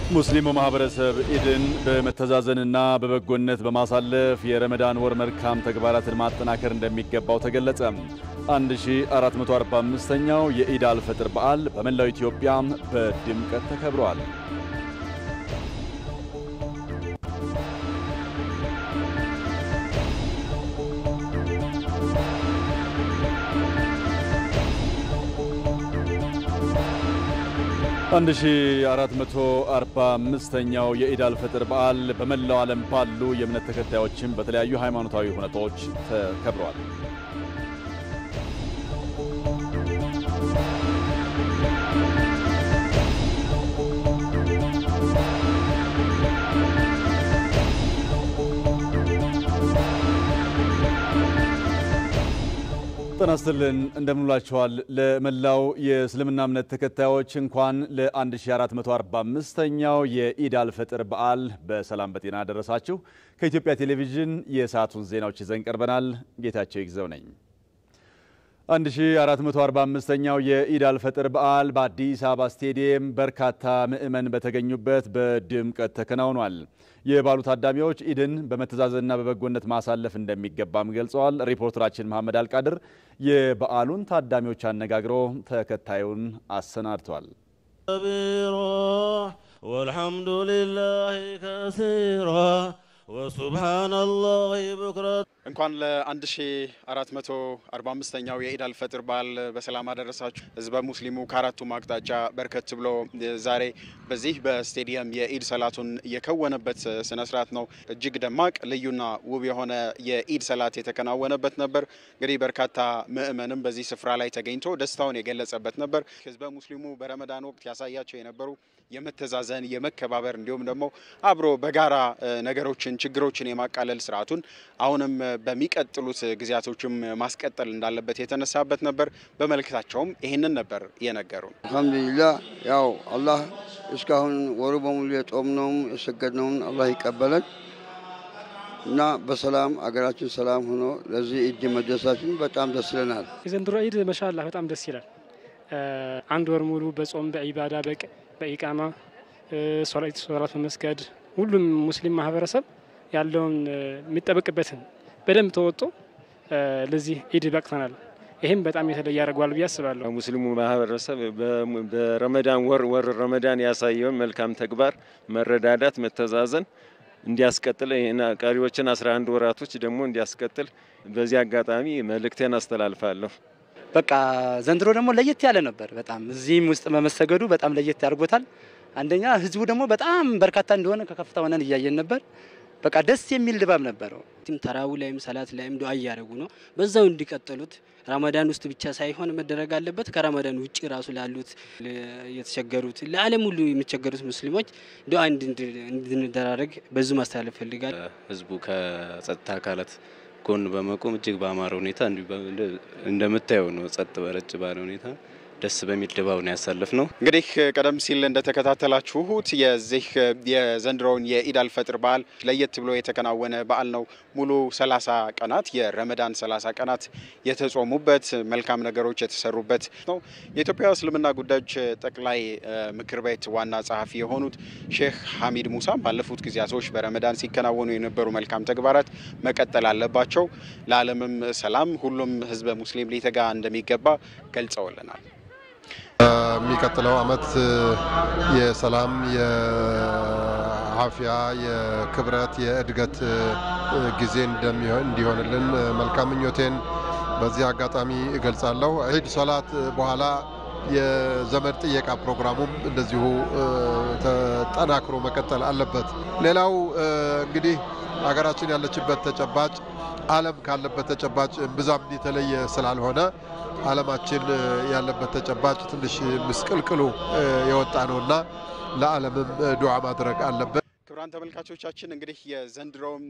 ሙስሊሙ ማህበረሰብ ኢድን በመተዛዘንና በበጎነት በማሳለፍ የረመዳን ወር መልካም ተግባራትን ማጠናከር እንደሚገባው ተገለጸ። 1445ኛው የኢድ አልፈጥር በዓል በመላው ኢትዮጵያ በድምቀት ተከብሯል። አንድ ሺ አራት መቶ አርባ አምስተኛው የኢድ አልፈጥር በዓል በመላው ዓለም ባሉ የእምነት ተከታዮችም በተለያዩ ሃይማኖታዊ ሁነቶች ተከብረዋል። ጤና ይስጥልን እንደምንላችኋል። ለመላው የእስልምና እምነት ተከታዮች እንኳን ለ1445ኛው የኢድ አልፈጥር በዓል በሰላም በጤና ደረሳችሁ። ከኢትዮጵያ ቴሌቪዥን የሰዓቱን ዜናዎች ይዘን ቀርበናል። ጌታቸው ይግዘው ነኝ። 1445ኛው የኢድ አልፈጥር በዓል በአዲስ አበባ ስቴዲየም በርካታ ምዕመን በተገኙበት በድምቀት ተከናውኗል። የበዓሉ ታዳሚዎች ኢድን በመተዛዘንና በበጎነት ማሳለፍ እንደሚገባም ገልጸዋል። ሪፖርተራችን መሐመድ አልቃድር የበዓሉን ታዳሚዎች አነጋግሮ ተከታዩን አሰናድቷል። ወልሐምዱ ሊላህ ከሲራ ወሱብሃነላህ ቡክረት እንኳን ለ1445ኛው የኢድ አልፈጥር በዓል በሰላም አደረሳችሁ። ህዝበ ሙስሊሙ ከአራቱም አቅጣጫ በርከት ብሎ ዛሬ በዚህ በስቴዲየም የኢድ ሰላቱን የከወነበት ስነ ስርዓት ነው። እጅግ ደማቅ ልዩና ውብ የሆነ የኢድ ሰላት የተከናወነበት ነበር። እንግዲህ በርካታ ምዕመንም በዚህ ስፍራ ላይ ተገኝቶ ደስታውን የገለጸበት ነበር። ህዝበ ሙስሊሙ በረመዳን ወቅት ያሳያቸው የነበሩ የመተዛዘን የመከባበር እንዲሁም ደግሞ አብሮ በጋራ ነገሮችን ችግሮችን የማቃለል ስርዓቱን አሁንም በሚቀጥሉት ጊዜያቶችም ማስቀጠል እንዳለበት የተነሳበት ነበር። በመልእክታቸውም ይህንን ነበር የነገሩን። አልሐምዱሊላህ ያው አላህ እስካሁን ወሩ በሙሉ የጾምነውም የሰገድነውም አላህ ይቀበለን እና በሰላም አገራችን ሰላም ሆኖ ለዚህ ኢድ መድረሳችን በጣም ደስ ይለናል። የዘንድሮ ኢድ መሻላ በጣም ደስ ይላል። አንድ ወር ሙሉ በጾም በኢባዳ በኢቃማ ሶላት በመስገድ ሁሉም ሙስሊም ማህበረሰብ ያለውን የሚጠበቅበትን በደንብ ተወጦ ለዚህ ኢድ በቅተናል። ይህም በጣም የተለየ ያደርገዋል ብዬ አስባለሁ። ሙስሊሙ ማህበረሰብ በረመዳን ወር ወር ረመዳን ያሳየውን መልካም ተግባር መረዳዳት፣ መተዛዘን እንዲያስቀጥል ቀሪዎችን 11 ወራቶች ደግሞ እንዲያስቀጥል በዚህ አጋጣሚ መልእክቴን አስተላልፋለሁ። በቃ ዘንድሮ ደግሞ ለየት ያለ ነበር። በጣም እዚህም ውስጥ መመሰገዱ በጣም ለየት ያድርጎታል። አንደኛ ህዝቡ ደግሞ በጣም በርካታ እንደሆነ ከከፍታ ሆነን እያየን ነበር። በቃ ደስ የሚል ድባብ ነበረው። ተራዊ ላይም ሰላት ላይም ዱዓ እያደረጉ ነው። በዛው እንዲቀጥሉት ረመዳን ውስጥ ብቻ ሳይሆን መደረግ አለበት። ከረመዳን ውጭ ራሱ ላሉት የተቸገሩት፣ ለዓለም ሁሉ የሚቸገሩት ሙስሊሞች ዱዓ እንድንደራረግ በዙ ማስተላለፍ ፈልጋል። ህዝቡ ከጸጥታ አካላት ጎን በመቆም እጅግ በአማረ ሁኔታ እንደምታየው ነው። ጸጥ በረጭ ባለ ሁኔታ ደስ በሚል ድባብ ነው ያሳለፍ ነው። እንግዲህ ቀደም ሲል እንደተከታተላችሁት የዚህ የዘንድሮውን የኢድ አልፈጥር በዓል ለየት ብሎ የተከናወነ በዓል ነው። ሙሉ 30 ቀናት የረመዳን 30 ቀናት የተጾሙበት መልካም ነገሮች የተሰሩበት ነው። የኢትዮጵያ እስልምና ጉዳዮች ጠቅላይ ምክር ቤት ዋና ጸሐፊ የሆኑት ሼክ ሐሚድ ሙሳ ባለፉት ጊዜያቶች በረመዳን ሲከናወኑ የነበሩ መልካም ተግባራት መቀጠል አለባቸው፣ ለዓለምም ሰላም ሁሉም ህዝበ ሙስሊም ሊተጋ እንደሚገባ ገልጸውልናል። የሚቀጥለው ዓመት የሰላም፣ የአፍያ፣ የክብረት፣ የእድገት ጊዜ እንዲሆንልን መልካም ምኞቴን በዚህ አጋጣሚ እገልጻለሁ። ዒድ ሶላት በኋላ የዘመድ ጥየቃ ፕሮግራሙም እንደዚሁ ተጠናክሮ መቀጠል አለበት። ሌላው እንግዲህ ሀገራችን ያለችበት ተጨባጭ ዓለም ካለበት ተጨባጭ ብዛም የተለየ ስላልሆነ ዓለማችን ያለበት ተጨባጭ ትንሽ ምስቅልቅሉ የወጣ ነውና ለዓለምም ዱዓ ማድረግ አለበት። ክቡራን ተመልካቾቻችን እንግዲህ የዘንድሮውም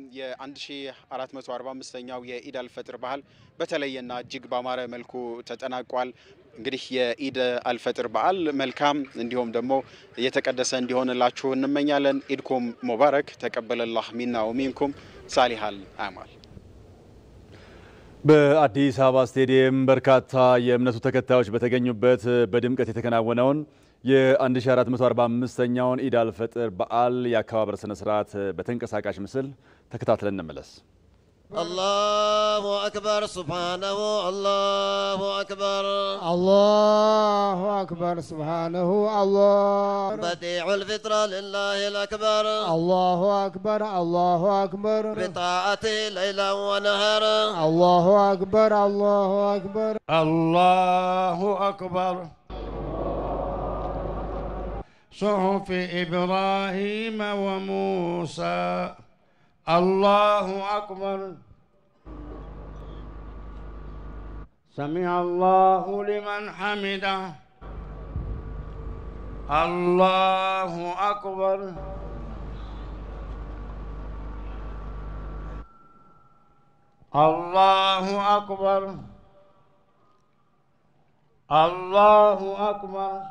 የ1445ኛው የኢድ አልፈጥር በዓል በተለየና እጅግ ባማረ መልኩ ተጠናቋል። እንግዲህ የኢድ አልፈጥር በዓል መልካም እንዲሁም ደግሞ የተቀደሰ እንዲሆንላችሁ እንመኛለን። ኢድኩም ሙባረክ ተቀበለላህ ሚና ወሚንኩም ሳሊሃል አማል። በአዲስ አበባ ስቴዲየም በርካታ የእምነቱ ተከታዮች በተገኙበት በድምቀት የተከናወነውን የ1445ኛውን ኢድ አልፈጥር በዓል የአከባበር ስነ ስርዓት በተንቀሳቃሽ ምስል ተከታትለን እንመለስ። الله أكبر سبحانه الله أكبر الله أكبر سبحانه الله بديع الفطرة لله الأكبر الله أكبر الله أكبر بطاعته ليلا ونهارا الله أكبر الله أكبر الله أكبر صحف إبراهيم وموسى الله أكبر سمع الله لمن حمده الله أكبر الله أكبر الله أكبر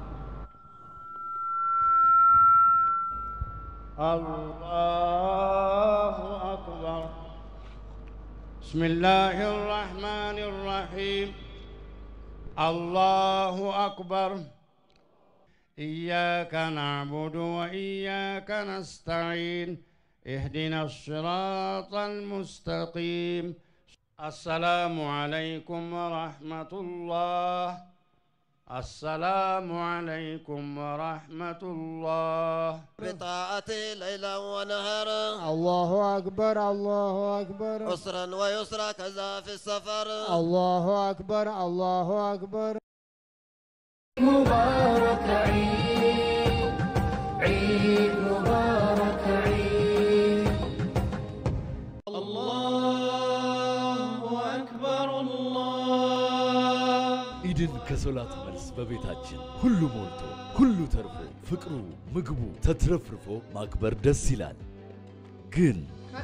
الله أكبر بسم الله الرحمن الرحيم الله أكبر إياك نعبد وإياك نستعين اهدنا الصراط المستقيم السلام عليكم ورحمة الله السلام عليكم ورحمة الله بطاعته ليلا ونهارا الله أكبر الله أكبر عسرا ويسرا كذا في السفر الله أكبر الله أكبر مبارك عيد عيد مبارك عيد الله أكبر الله ኢድን ከሶላት መልስ በቤታችን ሁሉ ሞልቶ ሁሉ ተርፎ ፍቅሩ ምግቡ ተትረፍርፎ ማክበር ደስ ይላል። ግን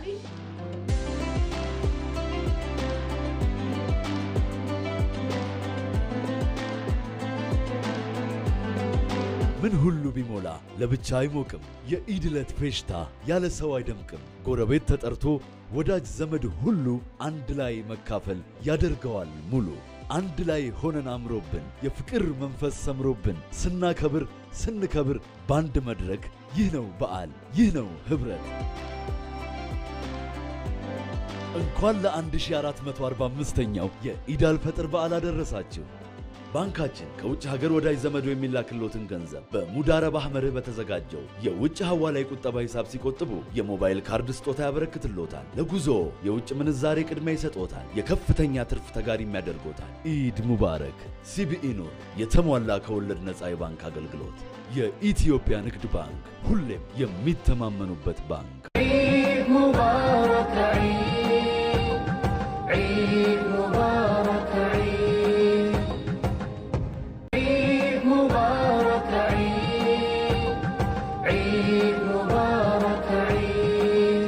ምን ሁሉ ቢሞላ ለብቻ አይሞቅም። የኢድ ዕለት ፌሽታ ያለ ሰው አይደምቅም። ጎረቤት ተጠርቶ ወዳጅ ዘመድ ሁሉ አንድ ላይ መካፈል ያደርገዋል ሙሉ። አንድ ላይ ሆነን አምሮብን የፍቅር መንፈስ ሰምሮብን ስናከብር ስንከብር በአንድ መድረክ ይህ ነው በዓል፣ ይህ ነው ኅብረት። እንኳን ለ1445ኛው የኢድ አልፈጥር በዓል አደረሳችሁ። ባንካችን ከውጭ ሀገር ወዳጅ ዘመዶ የሚላክሎትን ገንዘብ በሙዳረባ መርህ በተዘጋጀው የውጭ ሐዋላ ቁጠባ ሂሳብ ሲቆጥቡ የሞባይል ካርድ ስጦታ ያበረክትሎታል። ለጉዞ የውጭ ምንዛሬ ቅድሚያ ይሰጦታል። የከፍተኛ ትርፍ ተጋሪም ያደርጎታል። ኢድ ሙባረክ። ሲቢኢ ኑር፣ የተሟላ ከወለድ ነፃ የባንክ አገልግሎት። የኢትዮጵያ ንግድ ባንክ ሁሌም የሚተማመኑበት ባንክ። عيد مبارك عيد عيد مبارك عيد عيد مبارك عيد عيد مبارك عيد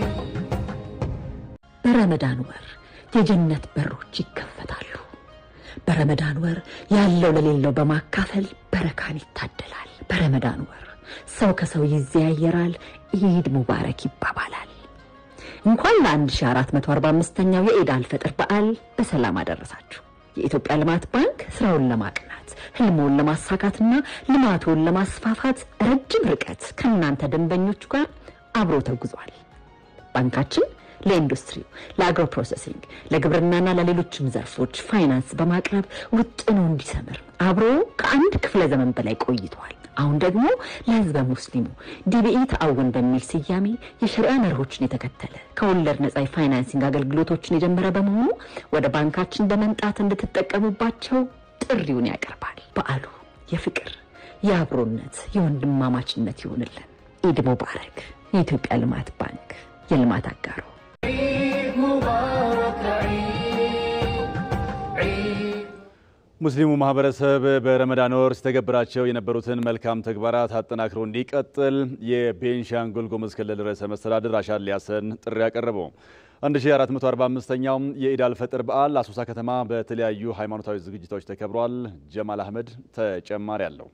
በረመዳን ወር የጀነት በሮች ይከፈታሉ። በረመዳን ወር ያለው ለሌለው በማካፈል በረካን ይታደላል። በረመዳን ወር ሰው ከሰው ይዘያየራል፣ ኢድ ሙባረክ ይባባላል። እንኳን ለ1445ኛው የኢድ አልፈጥር በዓል በሰላም አደረሳችሁ። የኢትዮጵያ ልማት ባንክ ስራውን ለማቅናት ህልሞን ለማሳካትና ልማቱን ለማስፋፋት ረጅም ርቀት ከእናንተ ደንበኞቹ ጋር አብሮ ተጉዟል። ባንካችን ለኢንዱስትሪው፣ ለአግሮ ፕሮሰሲንግ፣ ለግብርናና ለሌሎችም ዘርፎች ፋይናንስ በማቅረብ ውጥኑ እንዲሰምር አብሮ ከአንድ ክፍለ ዘመን በላይ ቆይቷል። አሁን ደግሞ ለህዝበ ሙስሊሙ ዲቢኢ ተአውን በሚል ስያሜ የሸሪዓ መርሆችን የተከተለ ከወለድ ነጻ የፋይናንሲንግ አገልግሎቶችን የጀመረ በመሆኑ ወደ ባንካችን በመምጣት እንድትጠቀሙባቸው ጥሪውን ያቀርባል። በዓሉ የፍቅር፣ የአብሮነት፣ የወንድማማችነት ይሆንልን። ኢድ ሙባረክ። የኢትዮጵያ ልማት ባንክ የልማት አጋሮ عيد مبارك عيد عيد ሙስሊሙ ማህበረሰብ በረመዳን ወር ሲተገብራቸው የነበሩትን መልካም ተግባራት አጠናክሮ እንዲቀጥል የቤንሻንጉል ጉሙዝ ክልል ርዕሰ መስተዳድር አሻድሊ ሐሰን ጥሪ ያቀረቡ 1445ኛው የኢድ አልፈጥር በዓል አሶሳ ከተማ በተለያዩ ሃይማኖታዊ ዝግጅቶች ተከብሯል። ጀማል አህመድ ተጨማሪ አለው።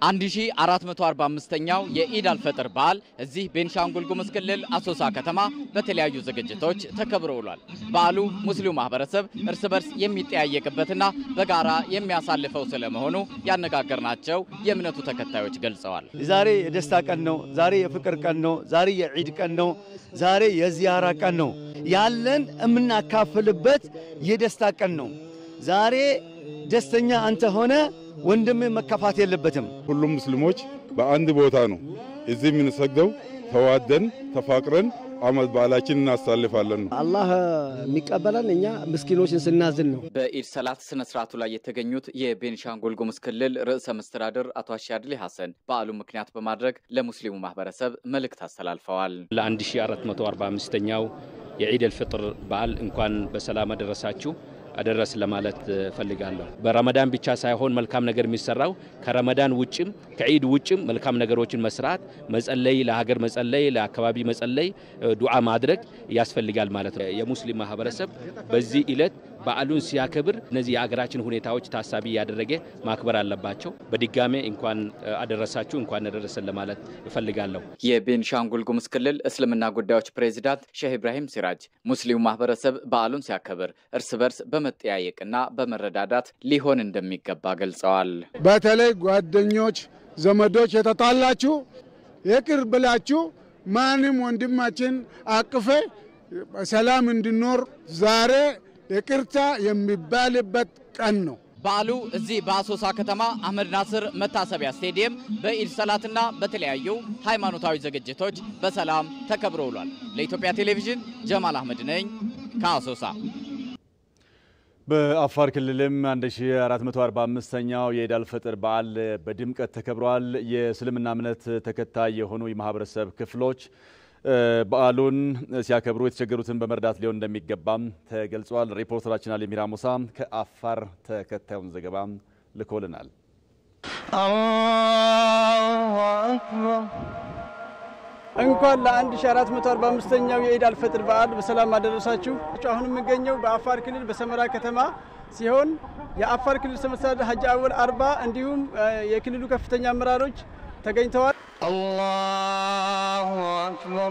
1445ኛው የኢድ አልፈጥር በዓል እዚህ ቤንሻንጉል ጉሙዝ ክልል አሶሳ ከተማ በተለያዩ ዝግጅቶች ተከብሮ ውሏል። በዓሉ ሙስሊሙ ማህበረሰብ እርስ በርስ የሚጠያየቅበትና በጋራ የሚያሳልፈው ስለመሆኑ ያነጋገርናቸው የእምነቱ ተከታዮች ገልጸዋል። ዛሬ የደስታ ቀን ነው። ዛሬ የፍቅር ቀን ነው። ዛሬ የዒድ ቀን ነው። ዛሬ የዚያራ ቀን ነው። ያለን የምናካፍልበት የደስታ ቀን ነው። ዛሬ ደስተኛ አንተ ሆነ ወንድም መከፋት የለበትም። ሁሉም ሙስሊሞች በአንድ ቦታ ነው እዚህ የምንሰግደው። ተዋደን ተፋቅረን አመት በዓላችን እናሳልፋለን ነው። አላህ የሚቀበለን እኛ ምስኪኖችን ስናዝን ነው። በኢድ ሰላት ስነ ስርዓቱ ላይ የተገኙት የቤንሻንጉል ጉሙዝ ክልል ርዕሰ መስተዳድር አቶ አሻድሊ ሐሰን በዓሉ ምክንያት በማድረግ ለሙስሊሙ ማህበረሰብ መልእክት አስተላልፈዋል። ለ1445ኛው የዒድ አልፍጥር በዓል እንኳን በሰላም አደረሳችሁ አደረስ ለማለት ፈልጋለሁ። በረመዳን ብቻ ሳይሆን መልካም ነገር የሚሰራው ከረመዳን ውጭም ከዒድ ውጭም መልካም ነገሮችን መስራት፣ መጸለይ፣ ለሀገር መጸለይ፣ ለአካባቢ መጸለይ፣ ዱዓ ማድረግ ያስፈልጋል ማለት ነው። የሙስሊም ማህበረሰብ በዚህ ዕለት በዓሉን ሲያከብር እነዚህ የሀገራችን ሁኔታዎች ታሳቢ ያደረገ ማክበር አለባቸው። በድጋሜ እንኳን አደረሳችሁ እንኳን አደረሰን ለማለት እፈልጋለሁ። የቤንሻንጉል ጉሙዝ ክልል እስልምና ጉዳዮች ፕሬዚዳንት ሼህ ኢብራሂም ሲራጅ ሙስሊሙ ማህበረሰብ በዓሉን ሲያከብር እርስ በርስ በመጠያየቅና በመረዳዳት ሊሆን እንደሚገባ ገልጸዋል። በተለይ ጓደኞች፣ ዘመዶች የተጣላችሁ ይቅር ብላችሁ ማንም ወንድማችን አቅፌ ሰላም እንዲኖር ዛሬ ይቅርታ የሚባልበት ቀን ነው። በዓሉ እዚህ በአሶሳ ከተማ አህመድ ናስር መታሰቢያ ስቴዲየም በኢድ ሰላትና በተለያዩ ሃይማኖታዊ ዝግጅቶች በሰላም ተከብሮ ውሏል። ለኢትዮጵያ ቴሌቪዥን ጀማል አህመድ ነኝ ከአሶሳ። በአፋር ክልልም 1445ኛው የኢድ አልፈጥር በዓል በድምቀት ተከብሯል። የእስልምና እምነት ተከታይ የሆኑ የማህበረሰብ ክፍሎች በዓሉን ሲያከብሩ የተቸገሩትን በመርዳት ሊሆን እንደሚገባም ተገልጿል። ሪፖርተራችን አሊ ሚራ ሙሳ ከአፋር ተከታዩን ዘገባ ልኮልናል። አላሁ አክበር እንኳን ለ1445ኛው የኢድ አልፈጥር በዓል በሰላም አደረሳችሁ። አሁን የምገኘው በአፋር ክልል በሰመራ ከተማ ሲሆን የአፋር ክልል ርዕሰ መስተዳድር ሀጂ አወል አርባ እንዲሁም የክልሉ ከፍተኛ አመራሮች ተገኝተዋል። አላሁ አክበር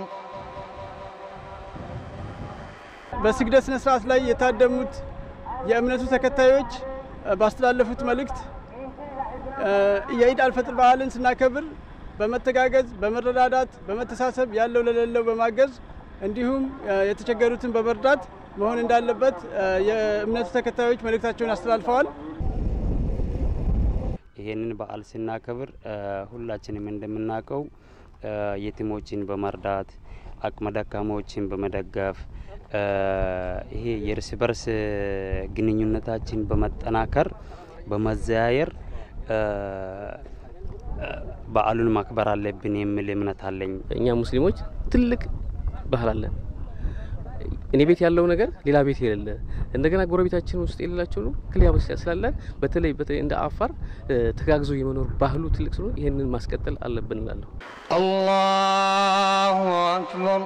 በስግደት ስነ ስርዓት ላይ የታደሙት የእምነቱ ተከታዮች ባስተላለፉት መልእክት የኢድ አልፈጥር በዓልን ስናከብር በመተጋገዝ በመረዳዳት በመተሳሰብ ያለው ለሌለው በማገዝ እንዲሁም የተቸገሩትን በመርዳት መሆን እንዳለበት የእምነቱ ተከታዮች መልእክታቸውን አስተላልፈዋል። ይህንን በዓል ስናከብር ሁላችንም እንደምናውቀው የቲሞችን በመርዳት አቅመ ደካሞችን በመደገፍ ይሄ የእርስ በርስ ግንኙነታችን በመጠናከር በመዘያየር በዓሉን ማክበር አለብን የሚል እምነት አለኝ። እኛ ሙስሊሞች ትልቅ ባህል አለን። እኔ ቤት ያለው ነገር ሌላ ቤት የሌለ እንደገና ጎረቤታችን ውስጥ የሌላቸው ነው ክሊያ ስላለ በተለይ በተለይ እንደ አፋር ተጋግዞ የመኖር ባህሉ ትልቅ ስለሆነ ይህንን ማስቀጠል አለብን እላለሁ። አላሁ አክበር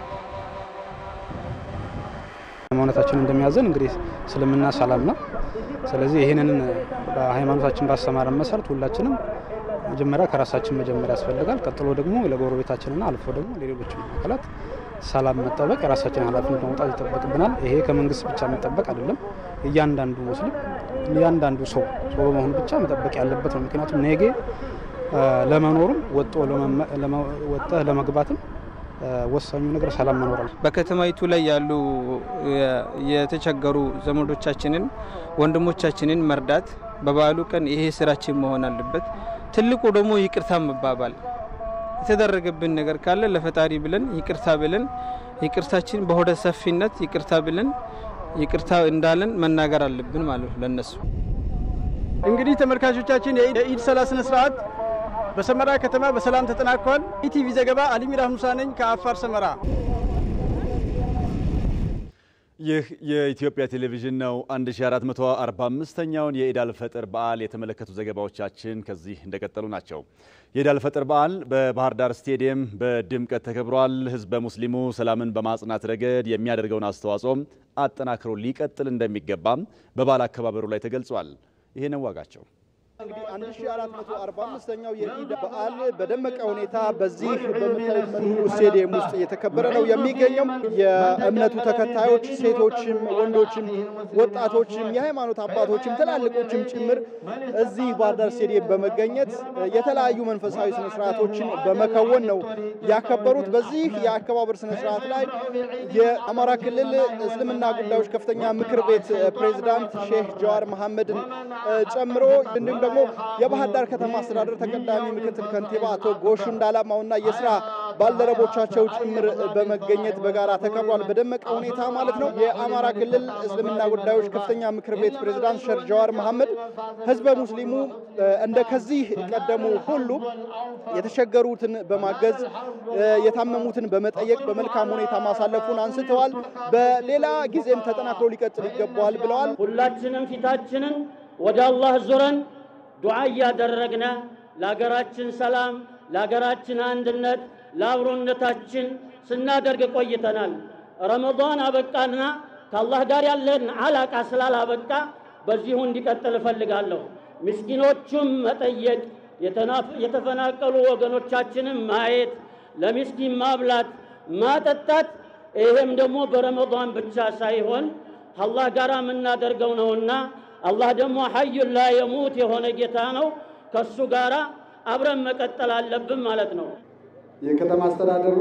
ሃይማኖታችን እንደሚያዘን እንግዲህ እስልምና ሰላም ነው። ስለዚህ ይህንን በሃይማኖታችን ባሰማረን መሰረት ሁላችንም መጀመሪያ ከራሳችን መጀመሪያ ያስፈልጋል። ቀጥሎ ደግሞ ለጎረቤታችንና አልፎ ደግሞ ለሌሎችም አካላት ሰላም መጠበቅ የራሳችን ኃላፊነት መውጣት ይጠበቅብናል። ይሄ ከመንግስት ብቻ የሚጠበቅ አይደለም። እያንዳንዱ ሙስሊም እያንዳንዱ ሰው ሰው በመሆኑ ብቻ መጠበቅ ያለበት ነው። ምክንያቱም ነገ ለመኖሩም ወጦ ወጥተህ ለመግባትም ወሳኙ ነገር ሰላም መኖር ነው። በከተማይቱ ላይ ያሉ የተቸገሩ ዘመዶቻችንን ወንድሞቻችንን መርዳት በበዓሉ ቀን ይሄ ስራችን መሆን አለበት። ትልቁ ደግሞ ይቅርታ መባባል የተደረገብን ነገር ካለ ለፈጣሪ ብለን ይቅርታ ብለን ይቅርታችን በሆደ ሰፊነት ይቅርታ ብለን ይቅርታ እንዳለን መናገር አለብን ማለት ነው ለነሱ። እንግዲህ ተመልካቾቻችን የኢድ ሰላት ስነ ስርዓት በሰመራ ከተማ በሰላም ተጠናቋል። ኢቲቪ ዘገባ አሊሚራ ሙሳ ነኝ ከአፋር ሰመራ። ይህ የኢትዮጵያ ቴሌቪዥን ነው። 1445ኛውን የኢድ አልፈጥር በዓል የተመለከቱ ዘገባዎቻችን ከዚህ እንደቀጠሉ ናቸው። የኢድ አልፈጥር በዓል በባህር ዳር ስቴዲየም በድምቀት ተከብሯል። ህዝበ ሙስሊሙ ሰላምን በማጽናት ረገድ የሚያደርገውን አስተዋጽኦም አጠናክሮ ሊቀጥል እንደሚገባም በበዓል አከባበሩ ላይ ተገልጿል። ይሄ ነው ዋጋቸው። 1445ኛው የኢድ በዓል በደመቀ ሁኔታ በዚህ በምታዩት መልኩ ስቴዲየም ውስጥ እየተከበረ ነው የሚገኘው። የእምነቱ ተከታዮች ሴቶችም፣ ወንዶችም፣ ወጣቶችም፣ የሃይማኖት አባቶችም ትላልቆችም ጭምር እዚህ ባህር ዳር ስቴዲየም በመገኘት የተለያዩ መንፈሳዊ ስነስርዓቶችን በመከወን ነው ያከበሩት። በዚህ የአከባበር ስነስርዓት ላይ የአማራ ክልል እስልምና ጉዳዮች ከፍተኛ ምክር ቤት ፕሬዝዳንት ሼህ ጀዋር መሐመድን ጨምሮ እንዲሁም ደግሞ የባህር ዳር ከተማ አስተዳደር ተቀዳሚ ምክትል ከንቲባ አቶ ጎሹ እንዳላማውና የስራ ባልደረቦቻቸው ጭምር በመገኘት በጋራ ተከብሯል። በደመቀ ሁኔታ ማለት ነው። የአማራ ክልል እስልምና ጉዳዮች ከፍተኛ ምክር ቤት ፕሬዝዳንት ሼህ ጀዋር መሐመድ ህዝበ ሙስሊሙ እንደ ከዚህ ቀደሙ ሁሉ የተቸገሩትን በማገዝ የታመሙትን በመጠየቅ በመልካም ሁኔታ ማሳለፉን አንስተዋል። በሌላ ጊዜም ተጠናክሮ ሊቀጥል ይገባዋል ብለዋል። ሁላችንም ፊታችንን ወደ አላህ ዙረን ዱዓ እያደረግነ ለሀገራችን ሰላም፣ ለሀገራችን አንድነት፣ ለአብሮነታችን ስናደርግ ቆይተናል። ረመዳን አበቃና ከአላህ ጋር ያለን አላቃ ስላላበቃ በዚሁ እንዲቀጥል እፈልጋለሁ። ምስኪኖቹም መጠየቅ፣ የተፈናቀሉ ወገኖቻችንም ማየት፣ ለምስኪን ማብላት፣ ማጠጣት ይሄም ደግሞ በረመዳን ብቻ ሳይሆን አላህ ጋር የምናደርገው ነውና አላህ ደግሞ ሐዩን ላ የሙት የሆነ ጌታ ነው። ከሱ ጋር አብረን መቀጠል አለብን ማለት ነው። የከተማ አስተዳደሩ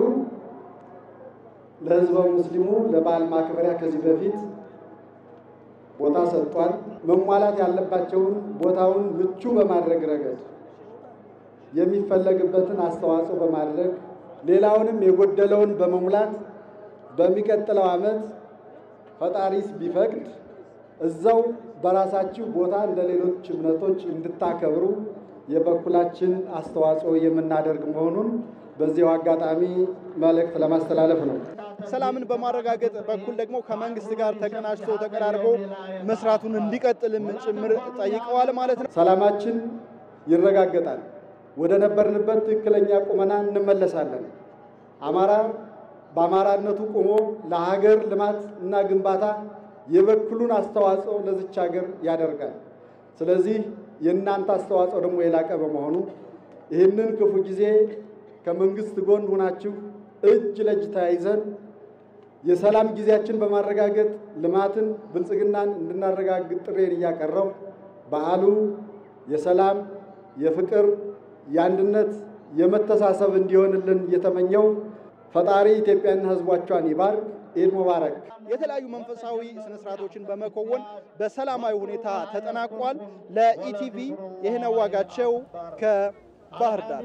ለህዝበ ሙስሊሙ ለበዓል ማክበሪያ ከዚህ በፊት ቦታ ሰጥቷል። መሟላት ያለባቸውን ቦታውን ምቹ በማድረግ ረገድ የሚፈለግበትን አስተዋጽኦ በማድረግ ሌላውንም የጎደለውን በመሙላት በሚቀጥለው ዓመት ፈጣሪስ ቢፈቅድ እዛው በራሳችሁ ቦታ እንደ ሌሎች እምነቶች እንድታከብሩ የበኩላችን አስተዋጽኦ የምናደርግ መሆኑን በዚሁ አጋጣሚ መልእክት ለማስተላለፍ ነው። ሰላምን በማረጋገጥ በኩል ደግሞ ከመንግስት ጋር ተቀናጅቶ ተቀራርቦ መስራቱን እንዲቀጥልም ጭምር ጠይቀዋል ማለት ነው። ሰላማችን ይረጋገጣል። ወደ ነበርንበት ትክክለኛ ቁመና እንመለሳለን። አማራ በአማራነቱ ቆሞ ለሀገር ልማት እና ግንባታ የበኩሉን አስተዋጽኦ ለዚች ሀገር ያደርጋል። ስለዚህ የእናንተ አስተዋጽኦ ደግሞ የላቀ በመሆኑ ይህንን ክፉ ጊዜ ከመንግስት ጎን ሆናችሁ እጅ ለእጅ ተያይዘን የሰላም ጊዜያችን በማረጋገጥ ልማትን፣ ብልጽግናን እንድናረጋግጥ ጥሬን እያቀረው በዓሉ የሰላም፣ የፍቅር፣ የአንድነት፣ የመተሳሰብ እንዲሆንልን እየተመኘው ፈጣሪ ኢትዮጵያና ሕዝቦቿን ይባርክ። ኢድ ሙባረክ። የተለያዩ መንፈሳዊ ስነስርዓቶችን በመከወን በሰላማዊ ሁኔታ ተጠናቋል። ለኢቲቪ ይህነው ዋጋቸው ከባህር ዳር።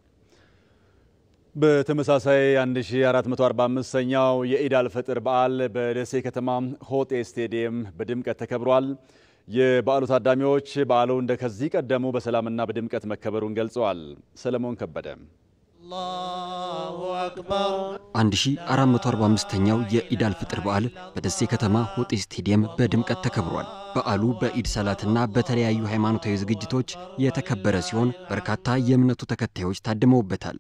በተመሳሳይ 1445ኛው የኢድ አልፈጥር በዓል በደሴ ከተማ ሆጤ ስቴዲየም በድምቀት ተከብሯል። የበዓሉ ታዳሚዎች በዓሉ እንደ ከዚህ ቀደሙ በሰላምና በድምቀት መከበሩን ገልጸዋል። ሰለሞን ከበደ 1445ኛው የኢድ አልፍጥር በዓል በደሴ ከተማ ሆጤ ስቴዲየም በድምቀት ተከብሯል። በዓሉ በኢድ ሰላትና በተለያዩ ሃይማኖታዊ ዝግጅቶች የተከበረ ሲሆን በርካታ የእምነቱ ተከታዮች ታድመውበታል።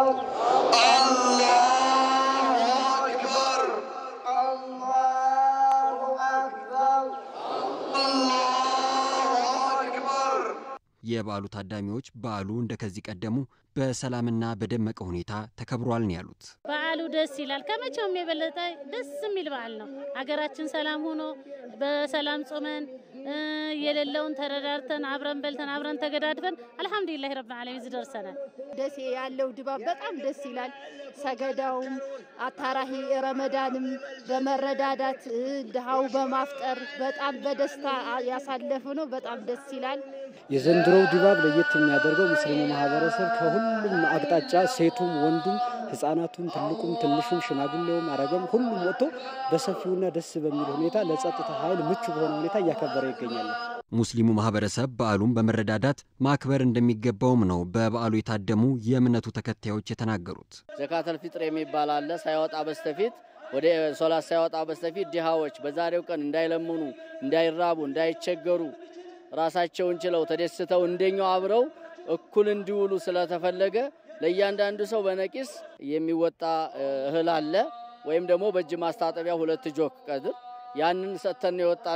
የበዓሉ ታዳሚዎች በዓሉ እንደ ከዚህ ቀደሙ በሰላምና በደመቀ ሁኔታ ተከብሯል ነው ያሉት። በዓሉ ደስ ይላል። ከመቼውም የበለጠ ደስ የሚል በዓል ነው። ሀገራችን ሰላም ሆኖ በሰላም ጾመን የሌለውን ተረዳርተን አብረን በልተን አብረን ተገዳድበን አልሐምዱሊላህ ረብ ዓለሚን እዚህ ደርሰናል። ደሴ ያለው ድባብ በጣም ደስ ይላል። ሰገዳውም አታራሂ ረመዳንም በመረዳዳት ድሃው በማፍጠር በጣም በደስታ ያሳለፍ ነው። በጣም ደስ ይላል። የዘንድሮው ድባብ ለየት የሚያደርገው ሙስሊሙ ማህበረሰብ ከሁሉም አቅጣጫ ሴቱም፣ ወንዱም፣ ህጻናቱም፣ ትልቁም፣ ትንሹም፣ ሽማግሌውም፣ አረገም ሁሉም ወጥቶ በሰፊውና ደስ በሚል ሁኔታ ለጸጥታ ኃይል ምቹ በሆነ ሁኔታ እያከበረ ይገኛል። ሙስሊሙ ማህበረሰብ በዓሉን በመረዳዳት ማክበር እንደሚገባውም ነው በበዓሉ የታደሙ የእምነቱ ተከታዮች የተናገሩት። ዘካተል ፊጥር የሚባል አለ። ሳይወጣ በስተፊት ወደ ሶላት ሳይወጣ በስተፊት ድሃዎች በዛሬው ቀን እንዳይለምኑ፣ እንዳይራቡ፣ እንዳይቸገሩ ራሳቸውን ችለው ተደስተው እንደኛው አብረው እኩል እንዲውሉ ስለተፈለገ ለእያንዳንዱ ሰው በነቂስ የሚወጣ እህል አለ ወይም ደግሞ በእጅ ማስታጠቢያ ሁለት ጆክ ቀድር ያንን ሰጥተን የወጣ ነው።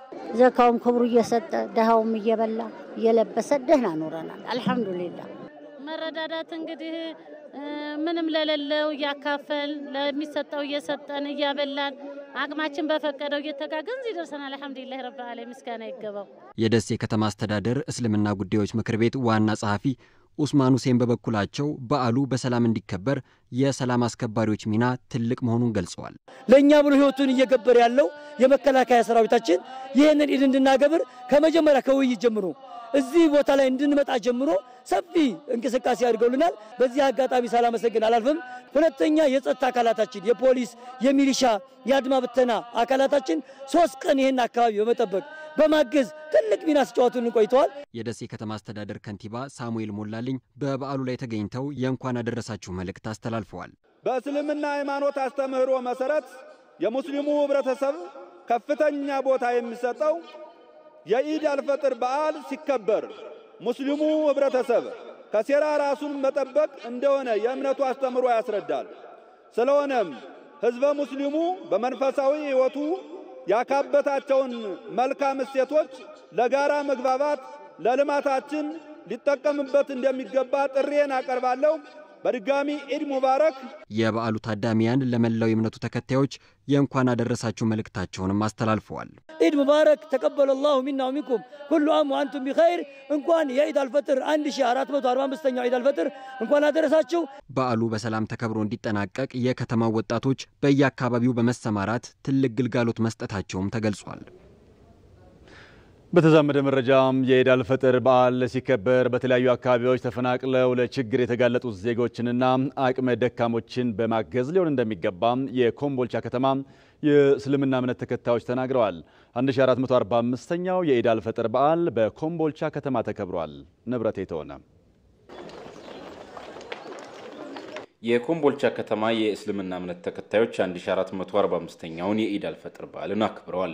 ዘካውም ክብሩ እየሰጠ ድሃውም እየበላ እየለበሰ ደህና ኖረናል። አልሐምዱሊላህ። መረዳዳት እንግዲህ ምንም ለሌለው እያካፈል ለሚሰጠው እየሰጠን እያበላን አቅማችን በፈቀደው እየተጋገዝ ይደርሰናል። አልሐምዱሊላህ ረብ ዓለሚን ምስጋና ይገባው። የደሴ ከተማ አስተዳደር እስልምና ጉዳዮች ምክር ቤት ዋና ጸሐፊ ኡስማን ሁሴን በበኩላቸው በዓሉ በሰላም እንዲከበር የሰላም አስከባሪዎች ሚና ትልቅ መሆኑን ገልጸዋል። ለእኛ ብሎ ሕይወቱን እየገበረ ያለው የመከላከያ ሰራዊታችን ይህንን ኢድ እንድናገብር ከመጀመሪያ ከውይይት ጀምሮ እዚህ ቦታ ላይ እንድንመጣ ጀምሮ ሰፊ እንቅስቃሴ አድርገውልናል። በዚህ አጋጣሚ ሳላመሰግን አላልፍም። ሁለተኛ የጸጥታ አካላታችን የፖሊስ፣ የሚሊሻ፣ የአድማ ብተና አካላታችን ሶስት ቀን ይህን አካባቢ በመጠበቅ በማገዝ ትልቅ ሚና ሲጫወቱልን ቆይተዋል። የደሴ ከተማ አስተዳደር ከንቲባ ሳሙኤል ሞላልኝ በበዓሉ ላይ ተገኝተው የእንኳን አደረሳችሁ መልእክት አስተላልፈዋል። በእስልምና ሃይማኖት አስተምህሮ መሰረት የሙስሊሙ ህብረተሰብ ከፍተኛ ቦታ የሚሰጠው የኢድ አልፈጥር በዓል ሲከበር ሙስሊሙ ህብረተሰብ ከሴራ ራሱን መጠበቅ እንደሆነ የእምነቱ አስተምህሮ ያስረዳል። ስለሆነም ህዝበ ሙስሊሙ በመንፈሳዊ ሕይወቱ ያካበታቸውን መልካም እሴቶች ለጋራ መግባባት ለልማታችን ሊጠቀምበት እንደሚገባ ጥሪዬን አቀርባለሁ። በድጋሚ ኢድ ሙባረክ። የበዓሉ ታዳሚያን ለመላው የእምነቱ ተከታዮች የእንኳን አደረሳችሁ መልእክታቸውንም አስተላልፈዋል። ኢድ ሙባረክ ተቀበለ ላሁ ሚና ወሚንኩም ኩሉ አም ወአንቱም ቢኸይር። እንኳን የኢድ አልፈጥር 1445ኛው ኢድ አልፈጥር እንኳን አደረሳችሁ። በዓሉ በሰላም ተከብሮ እንዲጠናቀቅ የከተማው ወጣቶች በየአካባቢው በመሰማራት ትልቅ ግልጋሎት መስጠታቸውም ተገልጿል። በተዛመደ መረጃም የኢድ አልፈጥር በዓል ሲከበር በተለያዩ አካባቢዎች ተፈናቅለው ለችግር የተጋለጡት ዜጎችንና አቅመ ደካሞችን በማገዝ ሊሆን እንደሚገባ የኮምቦልቻ ከተማ የእስልምና እምነት ተከታዮች ተናግረዋል። 1445ኛው የኢድ አልፈጥር በዓል በኮምቦልቻ ከተማ ተከብሯል። ንብረት የተሆነ የኮምቦልቻ ከተማ የእስልምና እምነት ተከታዮች 1445ኛውን የኢድ አልፈጥር በዓልን አክብረዋል።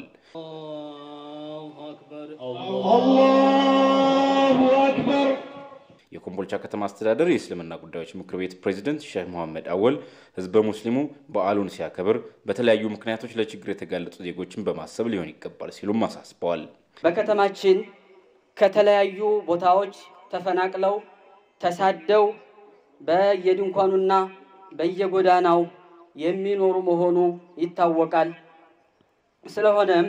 የኮምቦልቻ ከተማ አስተዳደር የእስልምና ጉዳዮች ምክር ቤት ፕሬዚደንት ሼህ መሐመድ አወል ህዝበ ሙስሊሙ በዓሉን ሲያከብር በተለያዩ ምክንያቶች ለችግር የተጋለጡ ዜጎችን በማሰብ ሊሆን ይገባል ሲሉም አሳስበዋል። በከተማችን ከተለያዩ ቦታዎች ተፈናቅለው ተሳደው በየድንኳኑና በየጎዳናው የሚኖሩ መሆኑ ይታወቃል። ስለሆነም